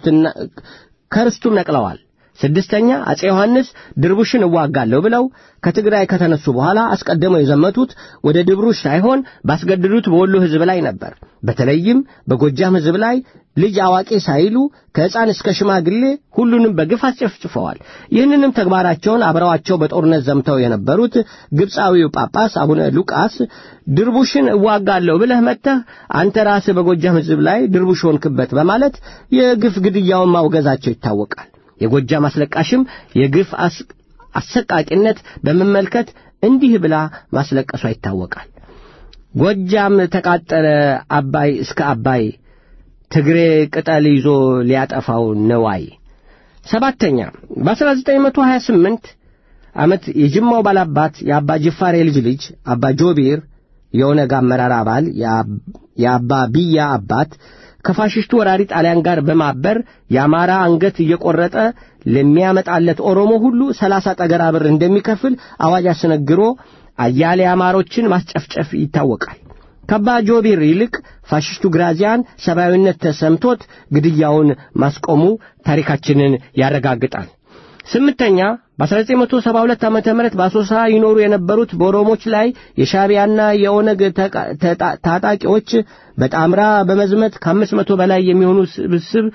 ከርስቱም ነቅለዋል። ስድስተኛ አፄ ዮሐንስ ድርቡሽን እዋጋለሁ ብለው ከትግራይ ከተነሱ በኋላ አስቀድመው የዘመቱት ወደ ድብሩሽ ሳይሆን ባስገድዱት በወሎ ሕዝብ ላይ ነበር። በተለይም በጎጃም ሕዝብ ላይ ልጅ አዋቂ ሳይሉ ከሕፃን እስከ ሽማግሌ ሁሉንም በግፍ አስጨፍጭፈዋል። ይህንንም ተግባራቸውን አብረዋቸው በጦርነት ዘምተው የነበሩት ግብፃዊው ጳጳስ አቡነ ሉቃስ ድርቡሽን እዋጋለሁ ብለህ መጥተህ አንተ ራስህ በጎጃም ሕዝብ ላይ ድርቡሽ ሆንክበት በማለት የግፍ ግድያውን ማውገዛቸው ይታወቃል። የጎጃም አስለቃሽም የግፍ አሰቃቂነት በመመልከት እንዲህ ብላ ማስለቀሷ ይታወቃል። ጎጃም ተቃጠለ አባይ እስከ አባይ ትግሬ ቅጠል ይዞ ሊያጠፋው ነዋይ። ሰባተኛ በ1928 ዓመት የጅማው ባላባት የአባ ጅፋር የልጅ ልጅ አባ ጆቢር የኦነግ አመራር አባል የአባ ብያ አባት ከፋሽስቱ ወራሪ ጣሊያን ጋር በማበር የአማራ አንገት እየቆረጠ ለሚያመጣለት ኦሮሞ ሁሉ ሰላሳ ጠገራ ብር እንደሚከፍል አዋጅ አስነግሮ አያሌ አማሮችን ማስጨፍጨፍ ይታወቃል። ከአባ ጆቢር ይልቅ ፋሽስቱ ግራዚያን ሰብአዊነት ተሰምቶት ግድያውን ማስቆሙ ታሪካችንን ያረጋግጣል። ስምንተኛ በ1972 ዓ ም በአሶሳ ይኖሩ የነበሩት በኦሮሞች ላይ የሻቢያና የኦነግ ታጣቂዎች በጣምራ በመዝመት ከአምስት መቶ በላይ የሚሆኑ ስብስብ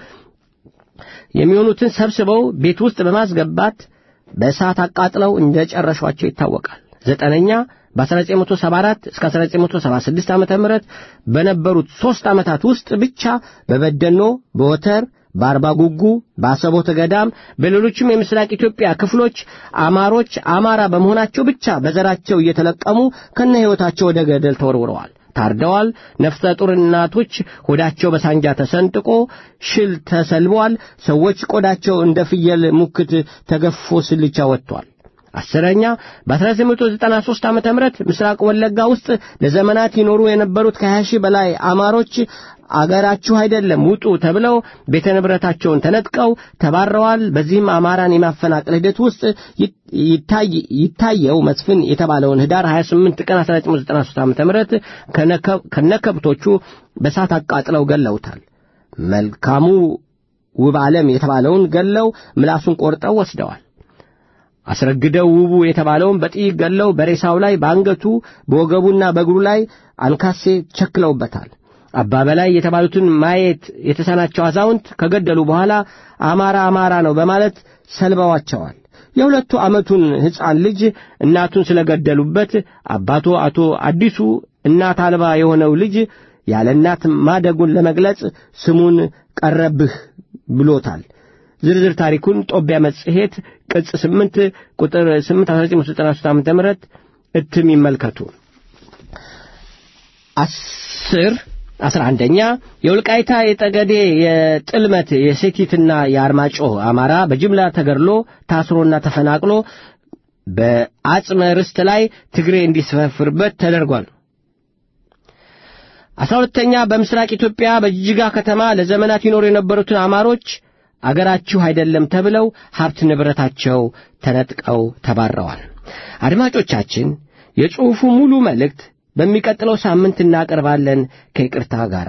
የሚሆኑትን ሰብስበው ቤት ውስጥ በማስገባት በእሳት አቃጥለው እንደ ጨረሿቸው ይታወቃል። ዘጠነኛ በ1974 እስከ 1976 ዓ ም በነበሩት ሦስት ዓመታት ውስጥ ብቻ በበደኖ፣ በወተር በአርባ ጉጉ፣ በአሰቦተ ገዳም፣ በሌሎችም የምስራቅ ኢትዮጵያ ክፍሎች አማሮች አማራ በመሆናቸው ብቻ በዘራቸው እየተለቀሙ ከነ ሕይወታቸው ወደ ገደል ተወርውረዋል፣ ታርደዋል። ነፍሰ ጡር እናቶች ሆዳቸው በሳንጃ ተሰንጥቆ ሽል ተሰልበዋል። ሰዎች ቆዳቸው እንደ ፍየል ሙክት ተገፎ ስልቻ ወጥቷል። አስረኛ በ1993 ዓ ም ምስራቅ ወለጋ ውስጥ ለዘመናት ይኖሩ የነበሩት ከ20 ሺህ በላይ አማሮች አገራችሁ አይደለም ውጡ ተብለው ቤተ ንብረታቸውን ተነጥቀው ተባረዋል። በዚህም አማራን የማፈናቀል ሂደት ውስጥ ይታየው መስፍን የተባለውን ህዳር 28 ቀን 1993 ዓ ም ከነከብቶቹ በሳት አቃጥለው ገለውታል። መልካሙ ውብ ዓለም የተባለውን ገለው ምላሱን ቆርጠው ወስደዋል። አስረግደው ውቡ የተባለውን በጥይት ገለው በሬሳው ላይ በአንገቱ በወገቡና በእግሩ ላይ አንካሴ ቸክለውበታል። አባ በላይ የተባሉትን ማየት የተሳናቸው አዛውንት ከገደሉ በኋላ አማራ አማራ ነው በማለት ሰልበዋቸዋል። የሁለቱ ዓመቱን ሕፃን ልጅ እናቱን ስለገደሉበት አባቱ አቶ አዲሱ እናት አልባ የሆነው ልጅ ያለ እናት ማደጉን ለመግለጽ ስሙን ቀረብህ ብሎታል። ዝርዝር ታሪኩን ጦቢያ መጽሔት ቅጽ 8 ቁጥር 8 1993 ዓ ም እትም ይመልከቱ። አስር አስራ አንደኛ የውልቃይታ የጠገዴ የጥልመት የሴቲትና የአርማጮህ አማራ በጅምላ ተገድሎ ታስሮና ተፈናቅሎ በአጽመ ርስት ላይ ትግሬ እንዲሰፈርበት ተደርጓል። አስራ ሁለተኛ በምስራቅ ኢትዮጵያ በጅጅጋ ከተማ ለዘመናት ይኖሩ የነበሩትን አማሮች አገራችሁ አይደለም ተብለው ሀብት ንብረታቸው ተነጥቀው ተባረዋል። አድማጮቻችን የጽሑፉ ሙሉ መልእክት በሚቀጥለው ሳምንት እናቀርባለን ከይቅርታ ጋር።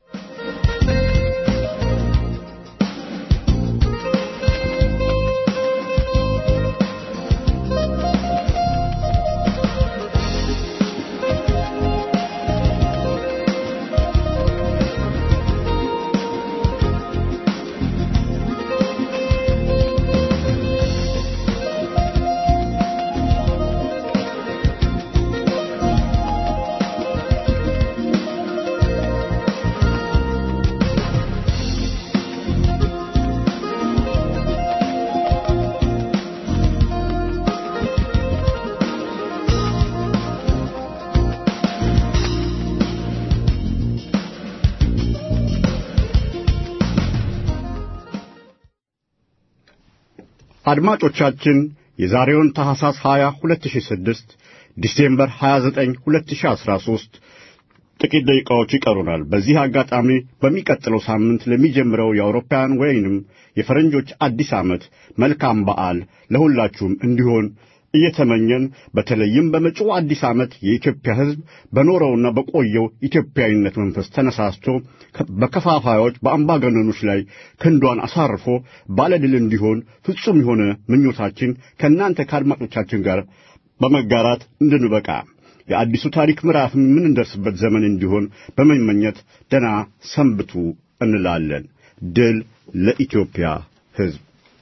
አድማጮቻችን የዛሬውን ታሐሳስ 20 2006 ዲሴምበር 29 2013 ጥቂት ደቂቃዎች ይቀሩናል። በዚህ አጋጣሚ በሚቀጥለው ሳምንት ለሚጀምረው የአውሮፓውያን ወይንም የፈረንጆች አዲስ ዓመት መልካም በዓል ለሁላችሁም እንዲሆን እየተመኘን በተለይም በመጪው አዲስ ዓመት የኢትዮጵያ ሕዝብ በኖረውና በቆየው ኢትዮጵያዊነት መንፈስ ተነሳስቶ በከፋፋዮች በአምባገነኖች ላይ ክንዷን አሳርፎ ባለድል እንዲሆን ፍጹም የሆነ ምኞታችን ከእናንተ ከአድማጮቻችን ጋር በመጋራት እንድንበቃ የአዲሱ ታሪክ ምዕራፍ የምንደርስበት ዘመን እንዲሆን በመመኘት ደና ሰንብቱ እንላለን። ድል ለኢትዮጵያ ሕዝብ።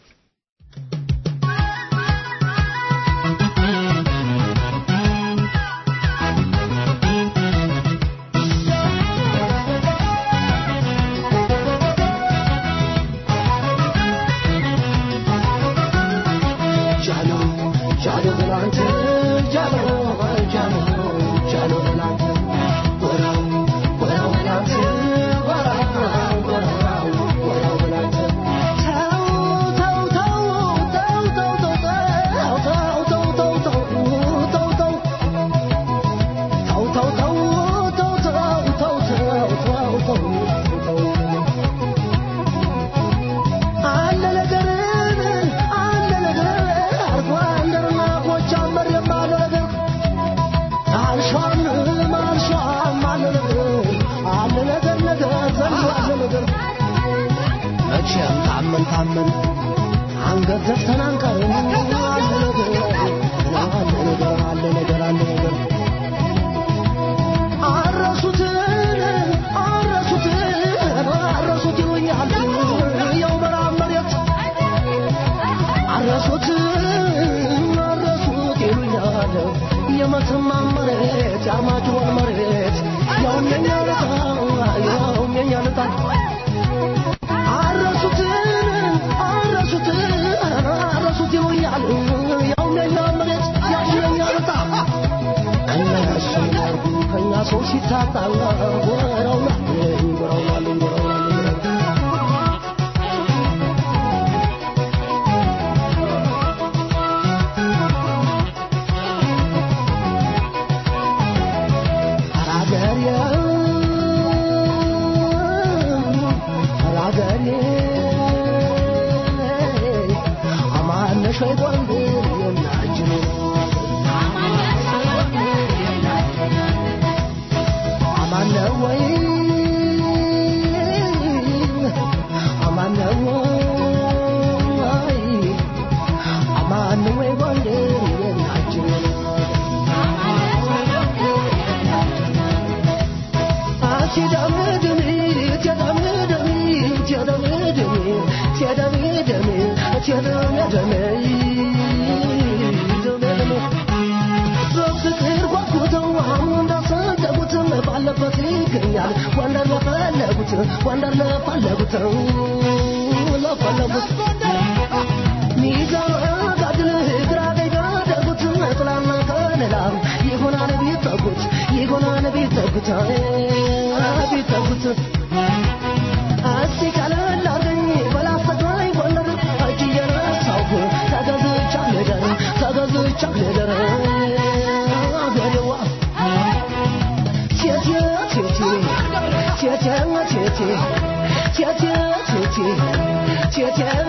መቼም ታመን ታመን አንገት ደፍተን አንቀርም። አለ ነገር አለ ነገር አለ ነገር አለ ነገር አረሱትን አረሱትን አረሱት ይሉኛል ያው በረሃ መሬት አረሱት አረሱት ይሉኛል የመተማ መሬት የአርማጭሆን መሬት ያውም የኛ ልጣ ያውም የኛ ልጣ አረሱትን አረሱትን አረሱት ይሉኛል ያውም የኛ መሬት ያውም የኛ ልጣ እነሱ ያርጉ ከኛ ሰው ሲታጣ ጎረውናል ጎረውናል ጎረውናል ደሜ ደሜ ደሜ በፍቅር ጓጉተው አሁን እንዳሰደቡት ባለበት ይገኛል ጎንደር ለፈለጉት ጎንደር ለፈለጉት ለፈለጉት ሚዛን ጋድል ግራ ገደጉት ጥላና ከለላ ይሆናል ቢጠጉት ይሆናል ቢጠጉት ቢጠጉት እስቲ ቀለል አርገኝ በላስተግራይ ጎንደር እጅ እየነሳሁ ተገዝቻ ልደር ተገዝቻ ልደር አገሬዋ ቴቴ ቴቴ ቴቴ ቴቴ ቴቴ ቴቴ ቴቴ